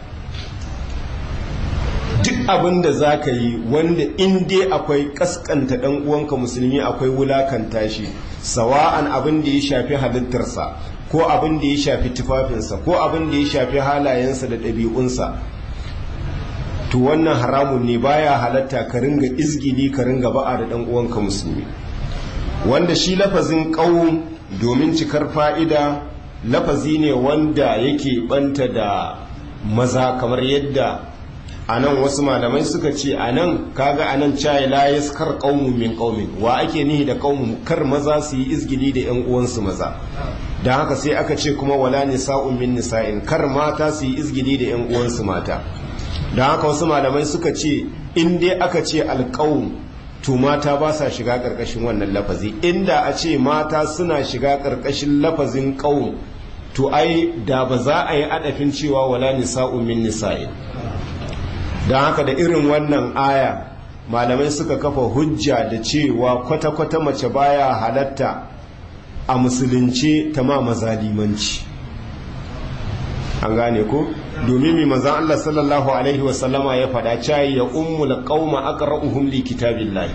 duk abin da za ka yi wanda in dai akwai kaskanta ɗan uwanka musulmi akwai wulakanta shi sawa'an abin da ya shafi halittarsa ko abin da ya shafi tufafinsa ko abin da ya shafi halayensa da ɗabi'unsa to wannan haramun ne baya halatta ka ringa izgili ka ringa ba'a da ɗan uwanka musulmi wanda shi lafazin ƙaun domin cikar fa'ida lafazi ne wanda yake banta da maza kamar yadda a nan wasu malamai suka ce a nan kaga a nan cayi layas kar ƙaunin min ƙaunin wa ake nihi da ƙaunin kar maza su yi izgili da ‘yan uwansu maza don haka sai aka ce kuma wala nisa'un min nisa'in kar mata su yi izgili da ‘yan uwansu mata don haka wasu malamai suka ce in dai aka ce alƙawun to mata ba sa shiga ƙarƙashin wannan lafazi inda a ce mata suna shiga ƙarƙashin lafazin ƙawun to ai da ba za a yi adafin cewa wala nisa'un min nisa'in don haka da irin wannan aya malamai suka kafa hujja da cewa kwata-kwata mace baya halatta a musulunce ta ma mazalimanci an gane ko domin mai manzan Allah sallallahu alaihi wasallama ya faɗa cayi ya ummul qauma aqra'uhum li kitabillahi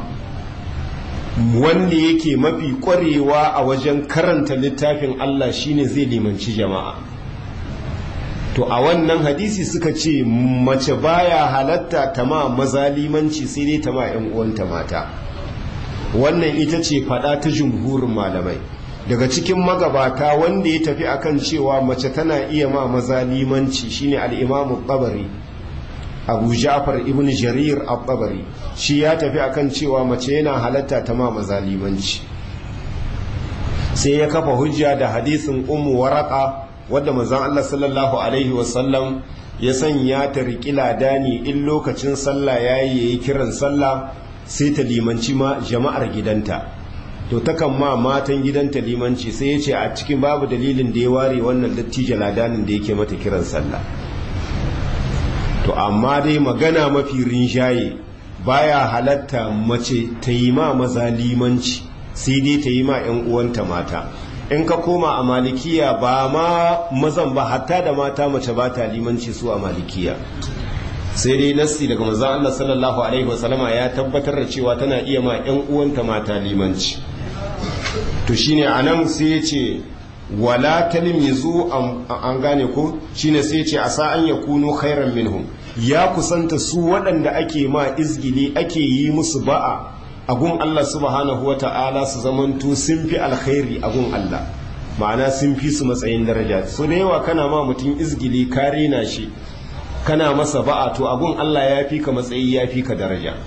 wanda yake mafi ƙwarewa a wajen karanta littafin Allah shine zai limanci jama'a to a wannan hadisi suka ce mace baya halatta ta ma mazalimanci sai dai ta ma 'yan uwanta mata wannan ita ce fada ta jumhurin malamai daga cikin magabata wanda ya tafi akan cewa mace tana iya ma mazalimanci shine al-imamu tabari abu ja'far ibn jarir al-tabari shi ya tafi akan cewa mace yana halatta ta ma mazalimanci sai ya kafa hujja da hadisin ummu waraka wadda manzon Allah sallallahu alaihi wasallam ya sanya ta riƙi ladani in lokacin sallah yayi yayi kiran sallah sai ta limanci ma jama'ar gidanta to takan ma matan gidanta limanci sai ya ce a cikin babu dalilin da ya ware wannan dattijo ladanin da yake mata kiran sallah to amma dai magana mafi rinjaye baya halatta mace ta yi ma maza limanci sai dai ta yi ma 'yan uwanta mata in ka koma a malikiya ba ma mazan ba hatta da mata mace ba ta limanci su a malikiya sai dai nassi daga manzon Allah sallallahu alaihi wasallama ya tabbatar da cewa tana iya ma ƴan uwanta mata limanci to shine anan sai ya ce wala talmizu an gane ko shine sai ya ce asa an yakunu khairan minhum ya kusanta su waɗanda ake ma izgili ake yi musu ba'a agun Allah subhanahu wata'ala su zamanto sun fi alkhairi agun Allah ma'ana sun fi su matsayin daraja so da yawa kana ma mutum izgili ka rena shi kana masa ba'a to agun Allah ya fi ka matsayi ya fi ka daraja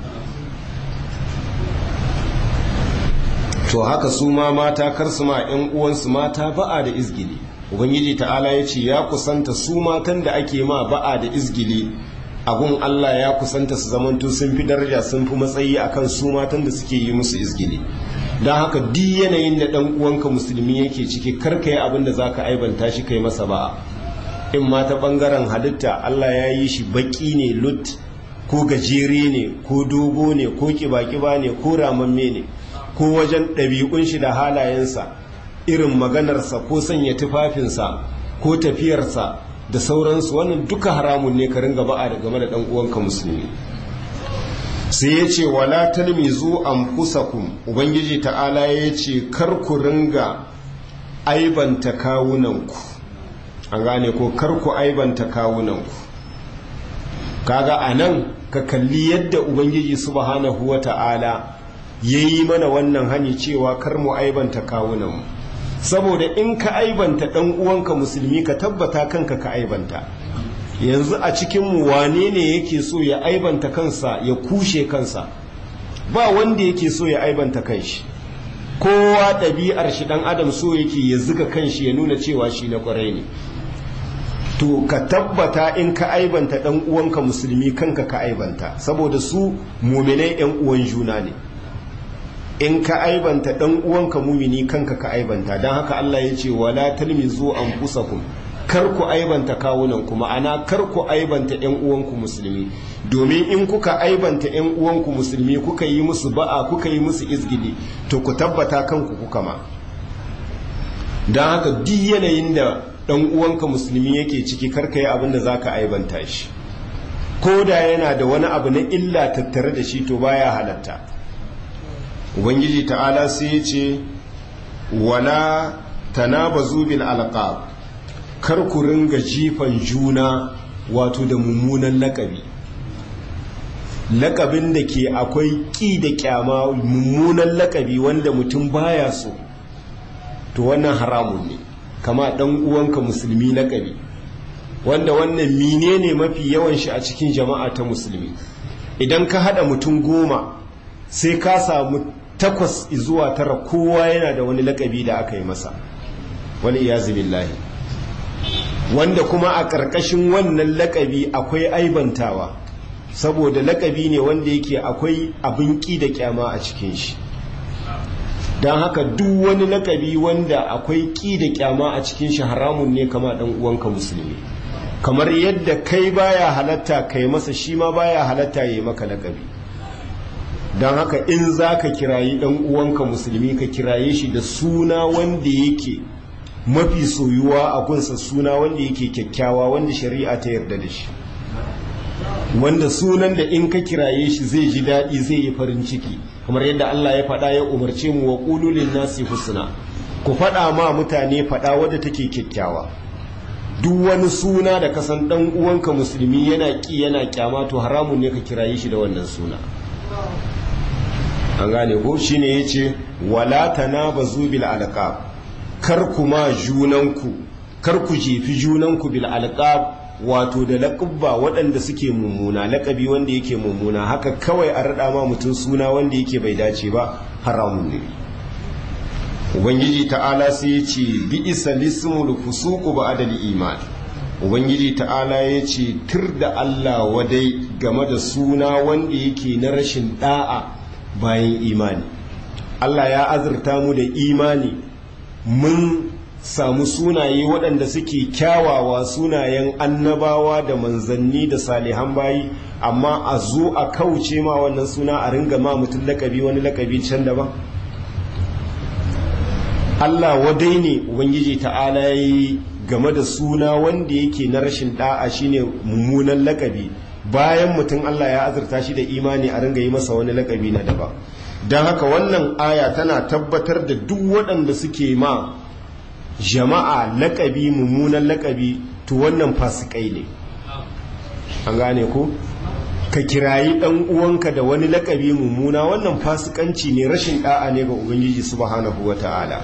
to haka su ma mata kar su ma ƴan uwansu mata ba'a da izgili ubangiji ta'ala ya ce ya kusanta su matan da ake ma ba'a da izgili agun Allah ya kusanta su zamanto sun fi daraja sun fi matsayi akan su matan da suke yi musu izgili don haka duk yanayin da ɗan uwanka musulmi yake ciki karka yi abin da za ka aibanta shi kai masa ba'a in ma ta ɓangaren halitta Allah ya yi shi baƙi ne lut ko gajere ne ko dogo ne ko ƙiba-ƙiba ne ko ramamme ne ko wajen ɗabi'un shi da halayensa irin maganarsa ko sanya tufafinsa ko tafiyarsa da sauransu wannan duka haramun ne ka ringa ba'a da game da ɗan uwanka musulmi sai ya ce wala talmizu anfusakum ubangiji ta'ala ya ce kar ku ringa aibanta kawunanku an gane ko kar ku aibanta kawunanku kaga anan ka kalli yadda ubangiji subhanahu wata'ala ya yi mana wannan hani cewa kar mu aibanta kawunanmu saboda in ka aibanta ɗan uwanka musulmi ka tabbata kanka ka aibanta yanzu a cikinmu wane ne yake so ya aibanta kansa ya kushe kansa ba wanda yake so ya aibanta kanshi kowa ɗabi'ar shi ɗan adam so yake ya zuga kanshi ya nuna cewa shi na ƙwarai ne to ka tabbata in ka aibanta ɗan uwanka musulmi kanka ka aibanta saboda su muminai 'yan uwan juna ne in ka aibanta dan uwanka mumini kanka ka aibanta don haka Allah ya ce wala talmizu anfusakum kar ku aibanta kawunan ku ma'ana kar ku aibanta ƴan uwanku musulmi domin in kuka aibanta ƴan uwanku musulmi kuka yi musu ba'a kuka yi musu izgili to ku tabbata kanku kuka ma don haka duk yanayin da ɗan uwanka musulmi yake ciki karka yi abin da za ka aibanta shi ko da yana da wani abu na illa tattare da shi to baya halatta ubangiji ta'ala sai ya ce wala tanabazu bil alqab kar ku ringa jifan juna wato da mummunan lakabi lakabin da ke akwai ƙi da kyama mummunan lakabi wanda mutum baya so to wannan haramun ne kama ɗan uwanka musulmi lakabi wanda wannan mine ne mafi yawan shi a cikin jama'a ta musulmi idan ka haɗa mutum goma sai ka samu takwas zuwa tara kowa yana da wani lakabi da aka yi masa wani iyazu billahi wanda kuma a ƙarƙashin wannan lakabi akwai aibantawa saboda lakabi ne wanda yake akwai abin ƙi da kyama a cikin shi don haka duk wani lakabi wanda akwai ƙi da kyama a cikin shi haramun ne kama ɗan uwanka musulmi kamar yadda kai baya halatta kai masa shi ma baya halatta ya yi maka lakabi don haka in za ka kirayi ɗan uwanka musulmi ka kiraye shi da suna wanda yake mafi soyuwa a gunsa suna wanda yake kyakkyawa wanda shari'a ta yarda da shi wanda sunan da in ka kiraye shi zai ji daɗi zai yi farin ciki kamar yadda Allah ya faɗa ya umarce mu wa ƙululin nasi husna ku faɗa ma mutane faɗa wadda take kyakkyawa duk wani suna da kasan ɗan uwanka musulmi yana ƙi yana kyama to haramun ne ka kiraye shi da wannan suna an gane ko shine yace wala tanabazu bil alqab kar kuma junanku kar ku jefi junanku bil alqab wato da laƙubba waɗanda suke mummuna laƙabi wanda yake mummuna haka kawai a raɗa ma mutum suna wanda yake bai dace ba haramun ne ubangiji ta'ala sai ya ce bi isa lismul fusuqu ba'da iman ubangiji ta'ala ya ce tir da Allah wadai game da suna wanda yake na rashin da'a bayan imani Allah ya azurta mu da imani mun samu sunaye waɗanda suke kyawawa sunayen annabawa da manzanni da salihan bayi amma a zo a kauce ma wannan suna a ringa ma mutum lakabi wani lakabi can daban Allah wadai ne ubangiji ta'ala ya yi game da suna wanda yake na rashin da'a shine mummunan lakabi bayan mutum Allah ya azurta shi da imani a ringa yi masa wani lakabi na daban don haka wannan aya tana tabbatar da duk waɗanda suke ma jama'a lakabi mummunan lakabi to wannan fasikai ne an gane ko ka kirayi dan uwanka da wani lakabi mummuna wannan fasikanci ne rashin da'a ne ga ubangiji subhanahu wata'ala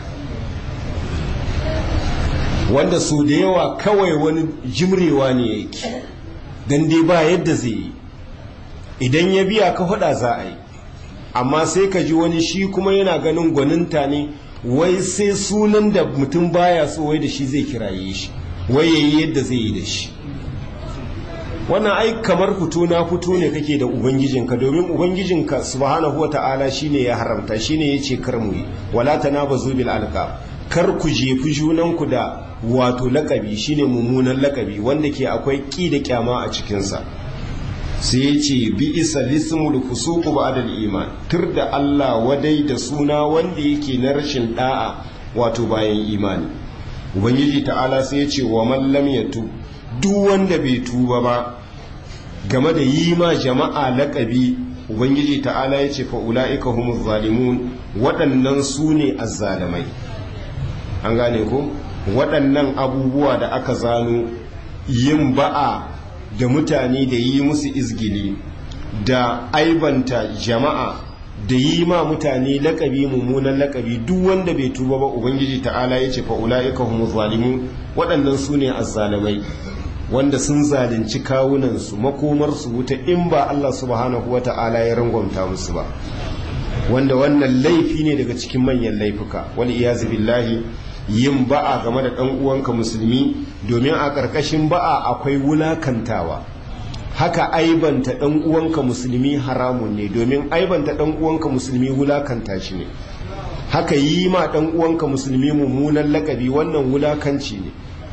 wanda su da yawa kawai wani jimrewa ne yake dan dai ba yadda zai yi idan ya biya ka hada za a yi amma sai ka ji wani shi kuma yana ganin gwaninta ne wai sai sunan da mutum baya so wai da shi zai kiraye shi wai yayi yadda zai yi da shi wannan ai kamar fito na fito ne kake da ubangijinka domin ubangijinka subhanahu wata'ala shine ya haramta shine yace kar mu yi wala tanabazu bil alqab kar ku jefi junanku da wato lakabi shine mummunan lakabi wanda ke akwai ki da kyama a cikin sa sai yace bi isa lismul fusuqu ba'da iman tur da Allah wadai da suna wanda yake na rashin da'a wato bayan imani ubangiji ta'ala sai yace wa man lam yatub duk wanda bai tuba ba game da yi ma jama'a laƙabi ubangiji ta'ala ya ce fa'ula'ika humuz zalimun waɗannan su ne azzalamai an gane ko waɗannan abubuwa da aka zano yin ba'a da mutane da yi musu izgili da aibanta jama'a da yi ma mutane laƙabi mummunan laƙabi duk wanda bai tuba ba ubangiji ta'ala ya ce fa'ula'ika humuz zalimun waɗannan su ne azzalamai wanda sun zalunci kawunansu makomarsu wuta in ba Allah subhanahu wa ta'ala ya rangwamta musu ba wanda wannan laifi ne daga cikin manyan laifuka wal iyazu billahi yin ba'a game da ɗan uwanka musulmi domin a ƙarƙashin ba'a akwai wulakantawa haka aibanta ɗan uwanka musulmi haramun ne domin aibanta ɗan uwanka musulmi wulakanta shi ne haka yi ma ɗan uwanka musulmi mummunan lakabi wannan wulakanci ne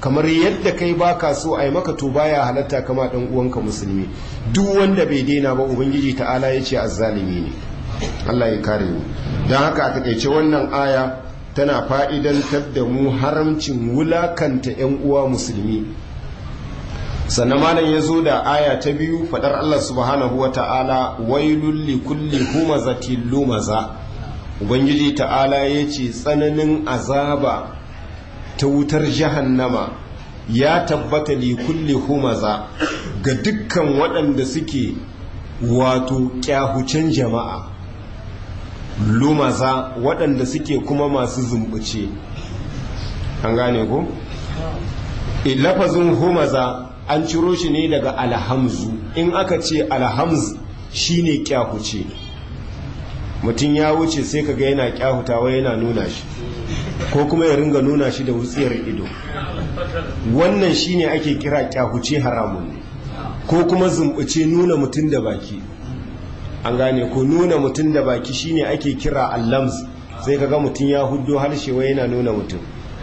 kamar yadda kai baka so a yi maka to baya halatta kama dan uwanka musulmi duk wanda bai daina ba ubangiji ta'ala ya ce azzalimi ne Allah ya kare mu don haka a takaice wannan aya tana fa'idantar da mu haramcin wulakanta 'yan uwa musulmi sannan malam ya zo da aya ta biyu fadar Allah subhanahu wa ta'ala wailul li kulli humazatin lumaza ubangiji ta'ala ya ce tsananin azaba ta wutar jahannama ya tabbata li kulli humaza ga dukkan waɗanda suke wato kyahucen jama'a lumaza waɗanda suke kuma masu zumbuce an gane ko? lafazin humaza an ciro shi ne daga alhamzu in aka ce alhamz shine kyahuce mutum ya wuce sai kaga yana kyahutawa yana nuna shi ko kuma ya ringa nuna shi da wutsiyar ido wannan shine ake kira kyahuce haramun ne ko kuma zumbuce nuna mutum da baki an gane ko nuna mutum da baki shine ake kira allams sai kaga mutum ya huddo harshe wai yana nuna mutum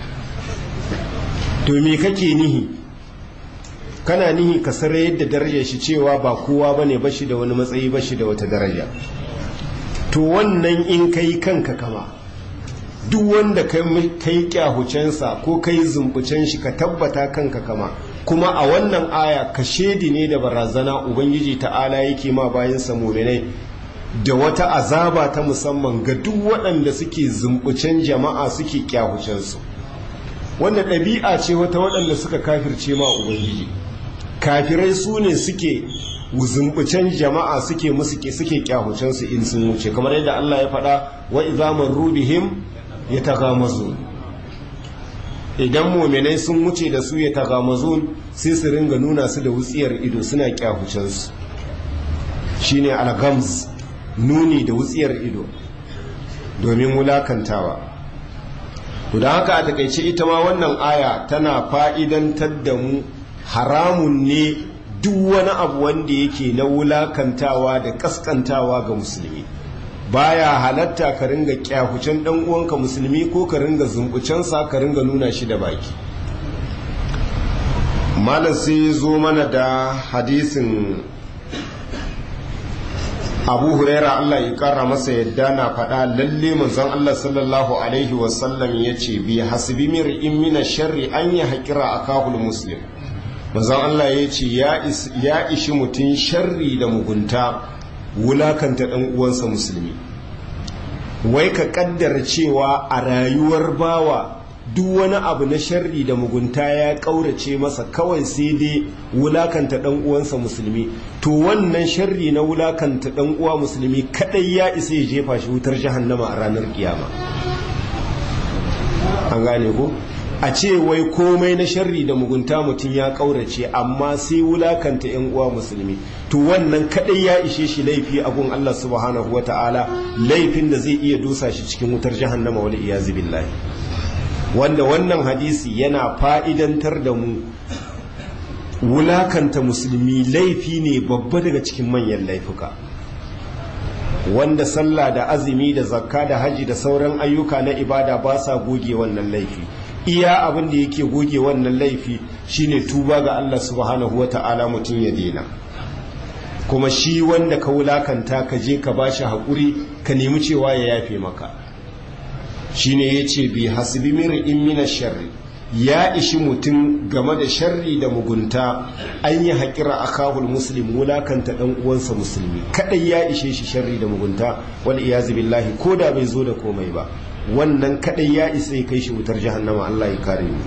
to me kake nihi kana nihi ka sare yadda darajar shi cewa ba kowa bane bashi da wani matsayi bashi da wata daraja to wannan in kai kanka kama duk wanda kai kyahucensa ko kai zumbucen shi ka tabbata kanka kama kuma a wannan aya ka shedi ne da barazana ubangiji ta'ala yake ma bayan muminai da wata azaba ta musamman ga duk waɗanda suke zumbucen jama'a suke kyahucensu wanda ɗabi'a ce wata waɗanda suka kafirce ma ubangiji kafirai su ne suke zumbucen jama'a suke musu suke kyahucensu in sun wuce kamar yadda Allah ya faɗa wa izaman rubihim ya tagamazu idan muminai sun wuce da su ya tagamazun sai su ringa nuna su da wutsiyar ido suna kyahucensu shine algams nuni da wutsiyar ido domin wulakantawa to da haka a takaice ita ma wannan aya tana fa'idantar da mu haramun ne duk wani abu wanda yake na wulakantawa da kaskantawa ga musulmi baya halatta ka ringa kyahucen dan uwanka musulmi ko ka ringa zumbucensa ka ringa nuna shi da baki malam sai zo mana da hadisin abu huraira allah ya kara masa yadda na faɗa lalle manzon allah sallallahu alaihi wasallam ya ce bi hasbi mir'in mina sharri an yi haƙira a kahul muslim manzon allah ya ce ya ishi mutum sharri da mugunta wulakanta ɗan uwansa musulmi wai ka ƙaddara cewa a rayuwar bawa duk wani abu na sharri da mugunta ya ƙaurace masa kawai sai dai wulakanta ɗan uwansa musulmi to wannan sharri na wulakanta ɗan uwa musulmi kaɗai ya isa ya jefa shi wutar jahannama a ranar kiyama an gane ko a ce wai komai na sharri da mugunta mutum ya ƙaurace amma sai wulakanta yan uwa musulmi to wannan kaɗai ya ishe shi laifi a gun Allah subhanahu wata'ala laifin da zai iya dusa shi cikin wutar jahannama wal iyazu billahi wanda wannan hadisi yana fa'idantar da mu wulakanta musulmi laifi ne babba daga cikin manyan laifuka wanda sallah da azumi da zakka da haji da sauran ayyuka na ibada ba sa goge wannan laifi iya abin da yake goge wannan laifi shine tuba ga Allah subhanahu wata'ala mutum ya dena kuma shi wanda ka wulakanta ka je ka bashi haƙuri ka nemi cewa ya yafe maka shine yace bi hasbi mir'in min sharri ya ishi mutum game da sharri da mugunta an yi haƙira a kahul muslim wulakanta ɗan uwansa musulmi kaɗai ya ishe shi sharri da mugunta wal iyazu billahi ko da bai zo da komai ba wannan kaɗai ya isa ya kai shi wutar jahannama Allah ya kare mu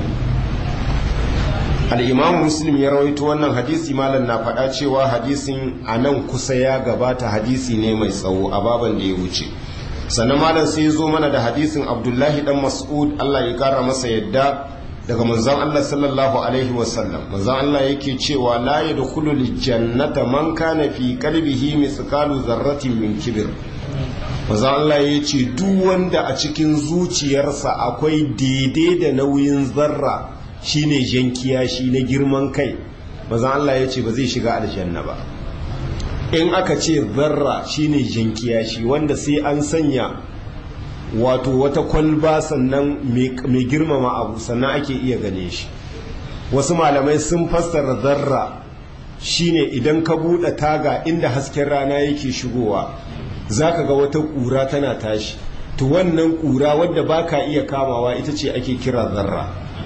al-imam muslim ya rawaito wannan hadisi malam na faɗa cewa hadisin a nan kusa ya gabata hadisi ne mai tsawo a baban da ya wuce sannan malam sai zo mana da hadisin abdullahi dan mas'ud Allah ya kara masa yadda daga manzon Allah sallallahu alaihi wasallam manzon Allah yake cewa la yadkhulu jannata man kana fi qalbihi mithqalu dharratin min kibr manzon Allah ya ce duk wanda a cikin zuciyarsa akwai daidai da nauyin zarra shine jankiya shi na girman kai manzon Allah ya ce ba zai shiga aljanna ba in aka ce zarra shine jinkiya shi wanda sai an sanya wato wata kwalba sannan mai girmama abu sannan ake iya gane shi wasu malamai sun fassara zarra shine idan ka buɗe taga inda hasken rana yake shigowa za ka ga wata ƙura tana tashi to wannan ƙura wadda ba ka iya kamawa ita ce ake kira zarra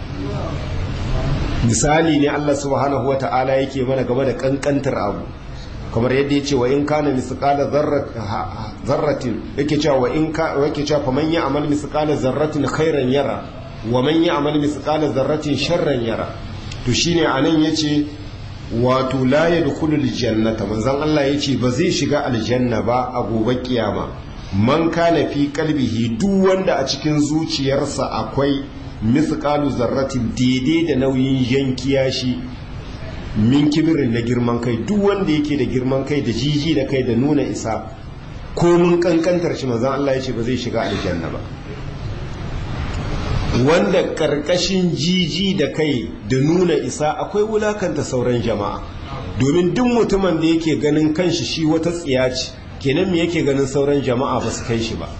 misali ne Allah subhanahu wa ta'ala yake mana game da ƙanƙantar abu kamar yadda ya ce wa in kana misqala zarratin yake cewa wa in ka yake cewa fa man ya'mal misqala zarratin khairan yara wa man ya'mal misqala zarratin sharran yara to shine anan yace wato la yadkhulul jannata manzon Allah yace ba zai shiga aljanna ba a gobe kiyama man kana fi qalbihi duk wanda a cikin zuciyarsa akwai misqalu zarratin daidai da nauyin yankiya shi min kibirin na girman kai duk wanda yake da girman kai da jiji da kai da nuna isa ko mun kankantar shi manzon Allah yace ba zai shiga aljanna ba wanda karkashin jiji da kai da nuna isa akwai wulakanta sauran jama'a domin duk mutumin da yake ganin kanshi shi wata tsiya ce kenan me yake ganin sauran jama'a ba su kai shi ba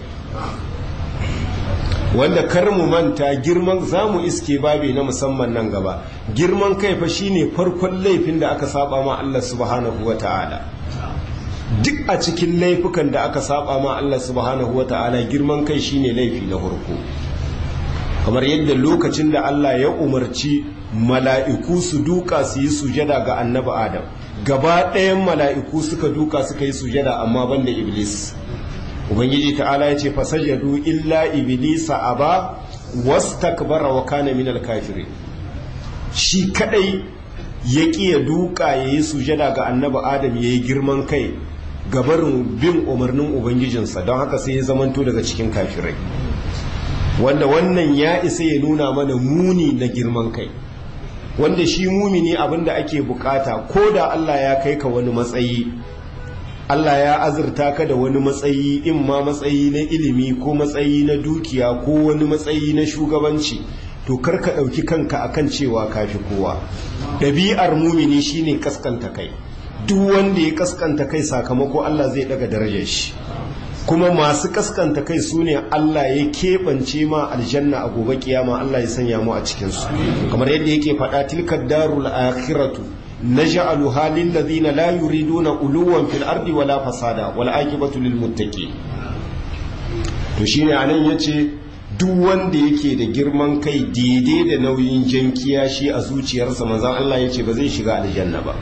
wanda kar mu manta girman zamu iske babi na musamman nan gaba girman kai fa shine farkon laifin da aka saba ma Allah subhanahu wata'ala duk a cikin laifukan da aka saba ma Allah subhanahu wata'ala girman kai shine laifi na farko kamar yadda lokacin da Allah ya umarci mala'iku su duka su yi sujada ga annabi Adam gaba ɗayan mala'iku suka duka suka yi sujada amma banda Iblis Ubangiji ta'ala ya ce fasajadu illa Iblisa aba wastakbara wa kana minal kafirin shi kadai ya ya duka ya yi sujada ga annabi Adam ya yi girman kai gabarin bin umarnin Ubangijinsa don haka sai ya zamanto daga cikin kafirai wanda wannan ya isa ya nuna mana muni na girman kai wanda shi mumini abinda ake bukata ko da Allah ya kai ka wani matsayi Allah ya azurta ka da wani matsayi in ma matsayi na ilimi ko matsayi na dukiya ko wani matsayi na shugabanci to kar ka ɗauki kanka akan cewa kafi kowa ɗabi'ar mumini shine kaskanta kai duk wanda ya kaskanta kai sakamako Allah zai daga darajar shi kuma masu kaskanta kai su ne Allah ya keɓance ma aljanna a gobe kiyama Allah ya sanya mu a cikinsu kamar yadda yake faɗa tilkar darul akhiratu naj'alu halil ladina la yuriduna uluwan fil ardi wala fasada wal aqibatu lil muttaqin to shine anan yace duk wanda yake da girman kai daidai da nauyin jankiya shi a zuciyarsa manzon Allah yace ba zai shiga aljanna ba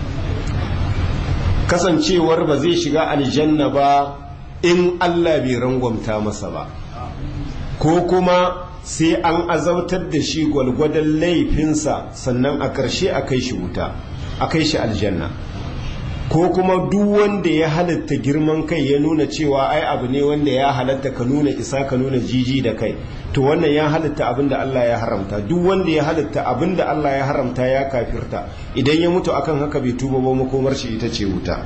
kasancewar ba zai shiga aljanna ba in Allah bai rangwamta masa ba ko kuma sai an azabtar da shi gwalgwadon laifinsa sannan a ƙarshe a kai shi wuta a kai shi aljanna ko kuma duk wanda ya halatta girman kai ya nuna cewa ai abu ne wanda ya halatta ka nuna isa ka nuna jiji da kai to wannan ya halatta abin da Allah ya haramta duk wanda ya halatta abin da Allah ya haramta ya kafirta idan ya mutu akan haka bai tuba ba makomar shi ita ce wuta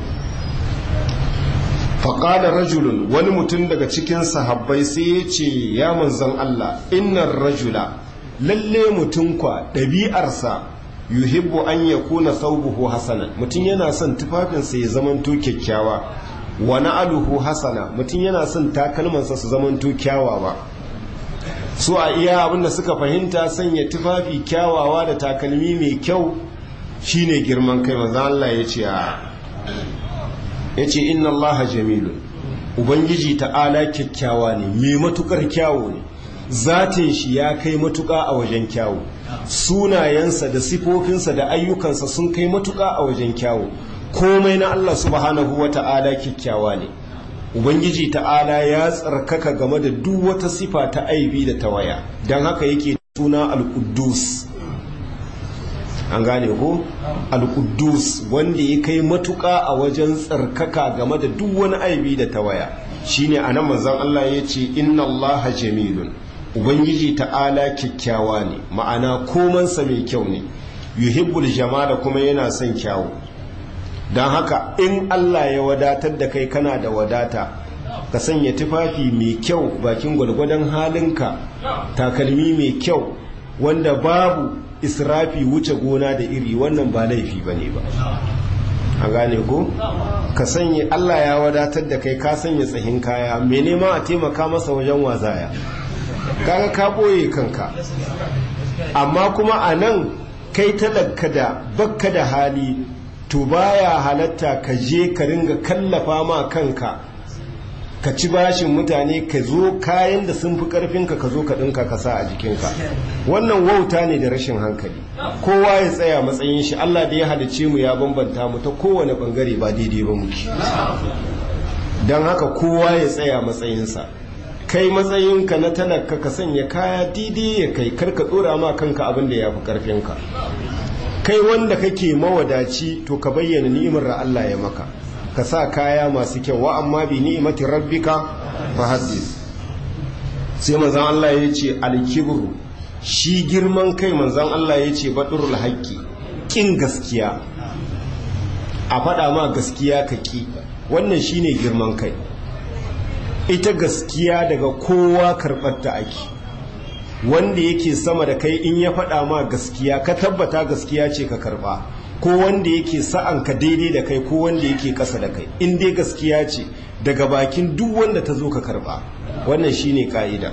faƙada rajulun wani mutum daga cikin sahabbai sai ya ce ya manzan Allah innan rajula lalle mutum kwa ɗabi'arsa yuhibbu an ya kuna saubuhu hasanan mutum yana son tufafinsa ya zamanto kyakkyawa wa na'aluhu hasana mutum yana son takalmansa su zamanto kyawawa su a iya abinda suka fahimta sanya tufafi kyawawa da takalmi mai kyau shine girman kai manzan Allah ya ce a ya ce inna allaha jamilun ubangiji ta'ala kyakkyawa ne mai matukar kyawo ne zatin shi ya kai matuka a wajen kyawo sunayensa da sifofinsa da ayyukansa sun kai matuka a wajen kyawo komai na Allah subhanahu wa ta'ala kyakkyawa ne ubangiji ta'ala ya tsarkaka game da duk wata sifa ta aibi da tawaya don haka yake suna al-quddus an gane ko al-quddus wanda ya kai matuƙa a wajen tsarkaka game da duk wani aibi da tawaya shine anan manzon Allah ya ce inna Allah jamilun ubangiji ta'ala kyakkyawa ne ma'ana komansa mai kyau ne yuhibbul jamala kuma yana son kyawu don haka in Allah ya wadatar da kai kana da wadata ka sanya tufafi mai kyau bakin gwalgwadon halinka takalmi mai kyau wanda babu israfi wuce gona da iri wannan ba laifi ba ne ba a gane ko ka sanya Allah ya wadatar da kai ka sanya tsahin kaya mai nema a taimaka masa wajen wazaya kaga ka ɓoye kanka amma kuma a nan kai talaka da bakka da hali to baya halatta ka je ka ringa kallafa ma kanka ka ci bashin mutane ka zo kayan da sun fi karfinka ka zo ka ɗinka ka sa a jikinka wannan wauta ne da rashin hankali kowa ya tsaya matsayin shi Allah da ya halice mu ya bambanta mu ta kowane bangare ba daidai ba muke don haka kowa ya tsaya matsayinsa kai matsayinka na talaka ka sanya kaya daidai ya kai karka tsora ma kanka abin da ya fi karfinka kai wanda kake mawadaci to ka bayyana ni'imar da Allah ya maka ka sa kaya masu kyau wa amma bi ni'imati rabbika fa haddis sai manzon Allah ya ce al-kibru shi girman kai manzon Allah ya ce badurul haqqi kin gaskiya a faɗa ma gaskiya ka ki wannan shine girman kai ita gaskiya daga kowa karɓar ta ake wanda yake sama da kai in ya faɗa ma gaskiya ka tabbata gaskiya ce ka karɓa ko wanda yake sa'an ka daidai da kai ko wanda yake ƙasa da kai in dai gaskiya ce daga bakin duk wanda ta zo ka karɓa wannan shine ka'ida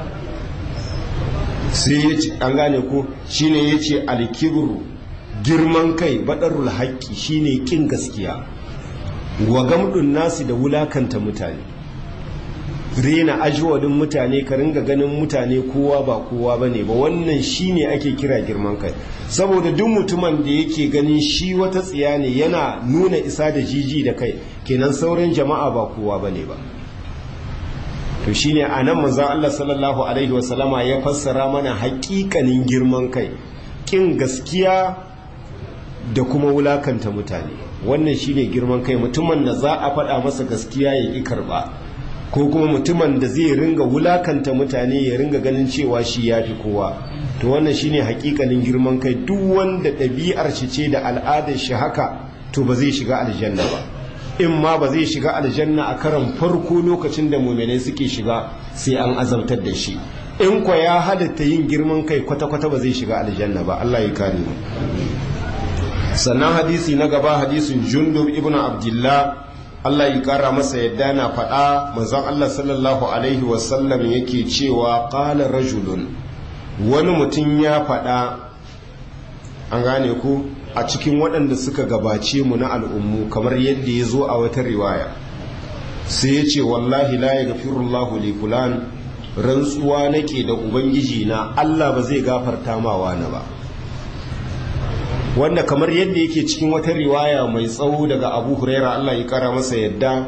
sai ya ce an gane ko shine ya ce alkibru girman kai baɗarul haƙƙi shine ƙin gaskiya wa gamdun nasi da wulakanta mutane rena ajiwadin mutane ka ringa ganin mutane kowa ba kowa ba ne ba wannan shi ne ake kira girman kai saboda duk mutumin da yake ganin shi wata tsiya ne yana nuna isa da jiji da kai kenan sauran jama'a ba kowa ba ne ba to shi ne a nan manzan Allah sallallahu alaihi wasallama ya fassara mana haƙiƙanin girman kai ƙin gaskiya da kuma wulakanta mutane wannan shi ne girman kai mutumin da za a faɗa masa gaskiya ya ƙi karɓa ko kuma mutumin da zai ringa wulakanta mutane ya ringa ganin cewa shi ya fi kowa to wannan shine hakikanin girman kai duk wanda ɗabi'ar shi ce da al'adar shi haka to ba zai shiga aljanna ba in ma ba zai shiga aljanna a karan farko lokacin da muminai suke shiga sai an azabtar da shi in kwa ya halatta yin girman kai kwata-kwata ba zai shiga aljanna ba Allah ya kare mu sannan hadisi na gaba hadisin jundub ibn abdullah Allah ya kara masa yadda na faɗa manzon Allah sallallahu alaihi wasallam yake cewa qala rajulun wani mutum ya faɗa an gane ku a cikin waɗanda suka gabace mu na al'ummu kamar yadda ya zo a wata riwaya sai ya ce wallahi la ya gafirullahu li fulan rantsuwa nake da ubangiji na Allah ba zai gafarta ma wani ba wanda kamar yadda yake cikin wata riwaya mai tsawo daga abu huraira Allah ya kara masa yadda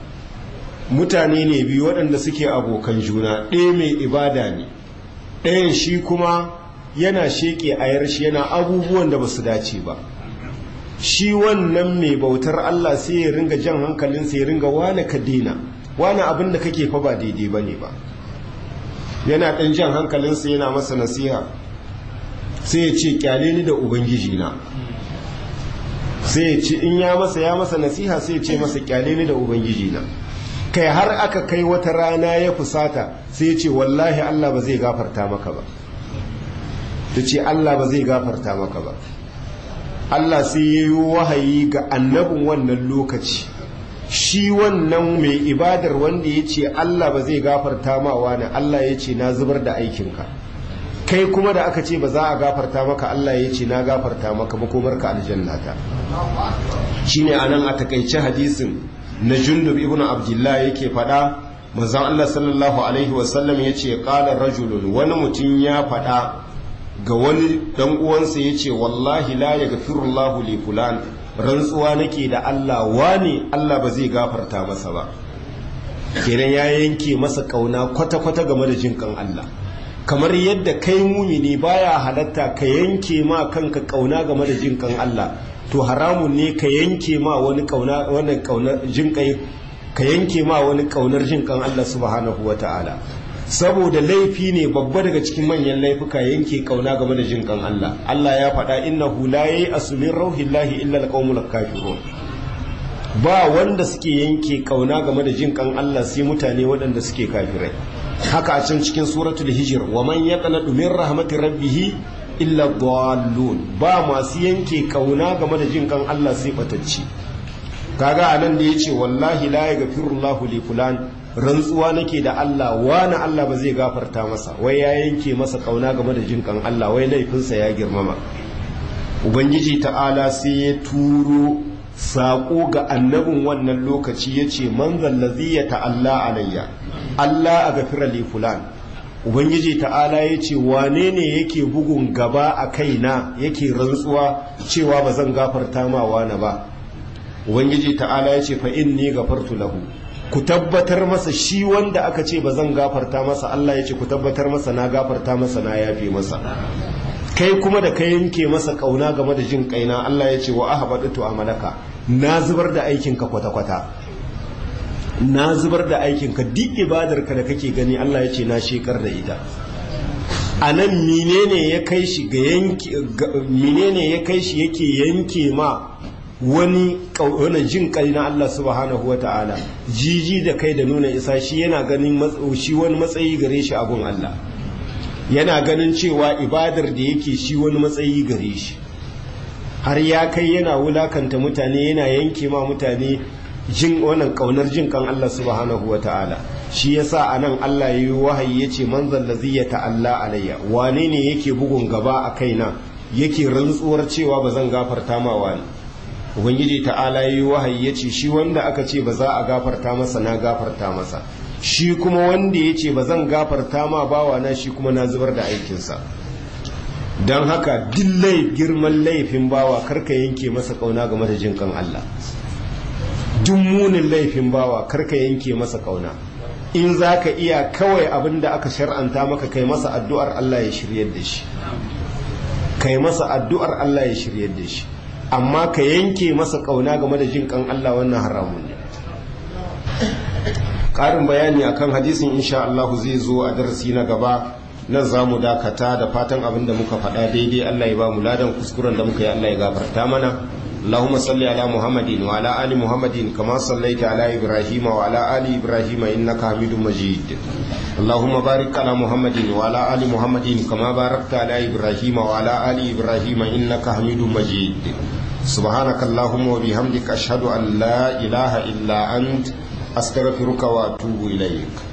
mutane ne biyu waɗanda suke abokan juna ɗaya mai ibada ne ɗayan shi kuma yana sheƙe ayar shi yana abubuwan da ba su dace ba shi wannan mai bautar Allah sai ya ringa jan hankalinsa ya ringa wane ka daina wane abin da kake fa ba daidai ba ne ba yana ɗan jan hankalinsa yana masa nasiha sai ya ce kyale ni da ubangiji na sai ya ce in ya masa ya masa nasiha sai ya ce masa kyale ni da ubangiji na kai har aka kai wata rana ya fusata sai ya ce wallahi Allah ba zai gafarta maka ba ta ce Allah ba zai gafarta maka ba Allah sai ya yi wahayi ga annabin wannan lokaci shi wannan mai ibadar wanda ya ce Allah ba zai gafarta ma wani Allah ya ce na zubar da aikinka kai kuma da aka ce ba za a gafarta maka Allah ya ce na gafarta maka makomarka aljannata shine anan a takaice hadisin na jundub ibnu abdullah yake fada manzon Allah sallallahu alaihi wasallam yace qala rajulun wani mutum ya fada ga wani dan uwansa yace wallahi la yaghfirullahu li fulan rantsuwa nake da Allah wani Allah ba zai gafarta masa ba kenan ya yanke masa kauna kwata-kwata game da jinkan Allah kamar yadda kai mumini baya halatta ka yanke ma kanka kauna game da jinkan Allah to haramun ne ka yanke ma wani kauna wani kauna jinkai ka yanke ma wani kaunar jinkan Allah subhanahu wataala saboda laifi ne babba daga cikin manyan laifuka yanke kauna game da jinkan Allah Allah ya faɗa innahu la ya'asu min rauhillahi illa alqaumul kafirun ba wanda suke yanke kauna game da jinkan Allah sai mutane waɗanda suke kafirai haka a can cikin suratul hijir wa man yaqnatu min rahmatir rabbih illa dallun ba masu yanke kauna game da jin kan Allah sai batacci kaga anan da yace wallahi la yaghfirullahu li fulan rantsuwa nake da Allah wani Allah ba zai gafarta masa wai ya yanke masa kauna game da jinkan Allah wai laifinsa ya girmama ubangiji ta'ala sai ya turo saƙo ga annabin wannan lokaci ya ce manzan lazi ya ta'alla alayya Allah a gafira li fulan ubangiji ta'ala ya ce wane ne yake bugun gaba a kaina yake rantsuwa cewa ba zan gafarta ma wani ba ubangiji ta'ala ya ce fa inni gafartu lahu ku tabbatar masa shi wanda aka ce ba zan gafarta masa Allah ya ce ku tabbatar masa na gafarta masa na yafe masa kai kuma da ka yanke masa kauna game da jin kaina Allah ya ce wa ahbadatu amalaka na zubar da aikinka kwata-kwata na zubar da aikinka duk ibadarka da kake gani Allah ya ce na shekar da ita a nan menene ya kai shi ga yanke menene ya kai shi yake yanke ma wani wani jin kai na Allah subhanahu wata'ala jiji da kai da nuna isa shi yana ganin shi wani matsayi gare shi abun Allah yana ganin cewa ibadar da yake shi wani matsayi gare shi har ya kai yana wulakanta mutane yana yanke ma mutane jin wannan kaunar jin kan Allah subhanahu wata'ala shi yasa anan Allah yayi wahayi yace man zallazi ya ta'alla alayya wane ne yake bugun gaba a kaina yake rantsuwar cewa ba zan gafarta ma wani ubangiji ta'ala yayi wahayi yace shi wanda aka ce ba za a gafarta masa na gafarta masa shi kuma wanda yace ba zan gafarta ma bawa na shi kuma na zubar da aikinsa don haka dillai girman laifin bawa karka yanke masa kauna game da jin kan Allah duk munin laifin bawa karka yanke masa kauna in za ka iya kawai abin da aka shar'anta maka kai masa addu'ar Allah ya shiryar da shi kai masa addu'ar Allah ya shiryar da shi amma ka yanke masa kauna game da jin kan Allah wannan haramun ne ƙarin bayani akan hadisin insha Allah zai zo a darasi na gaba nan za mu dakata da fatan abin da muka faɗa daidai Allah ya ba mu ladan kuskuren da muka yi Allah ya gafarta mana اللهم صل على محمد وعلى آل محمد كما صليت على إبراهيم وعلى آل إبراهيم إنك حميد مجيد اللهم بارك على محمد وعلى آل محمد كما باركت على إبراهيم وعلى آل إبراهيم إنك حميد مجيد سبحانك اللهم وبحمدك أشهد أن لا إله إلا أنت أستغفرك وأتوب إليك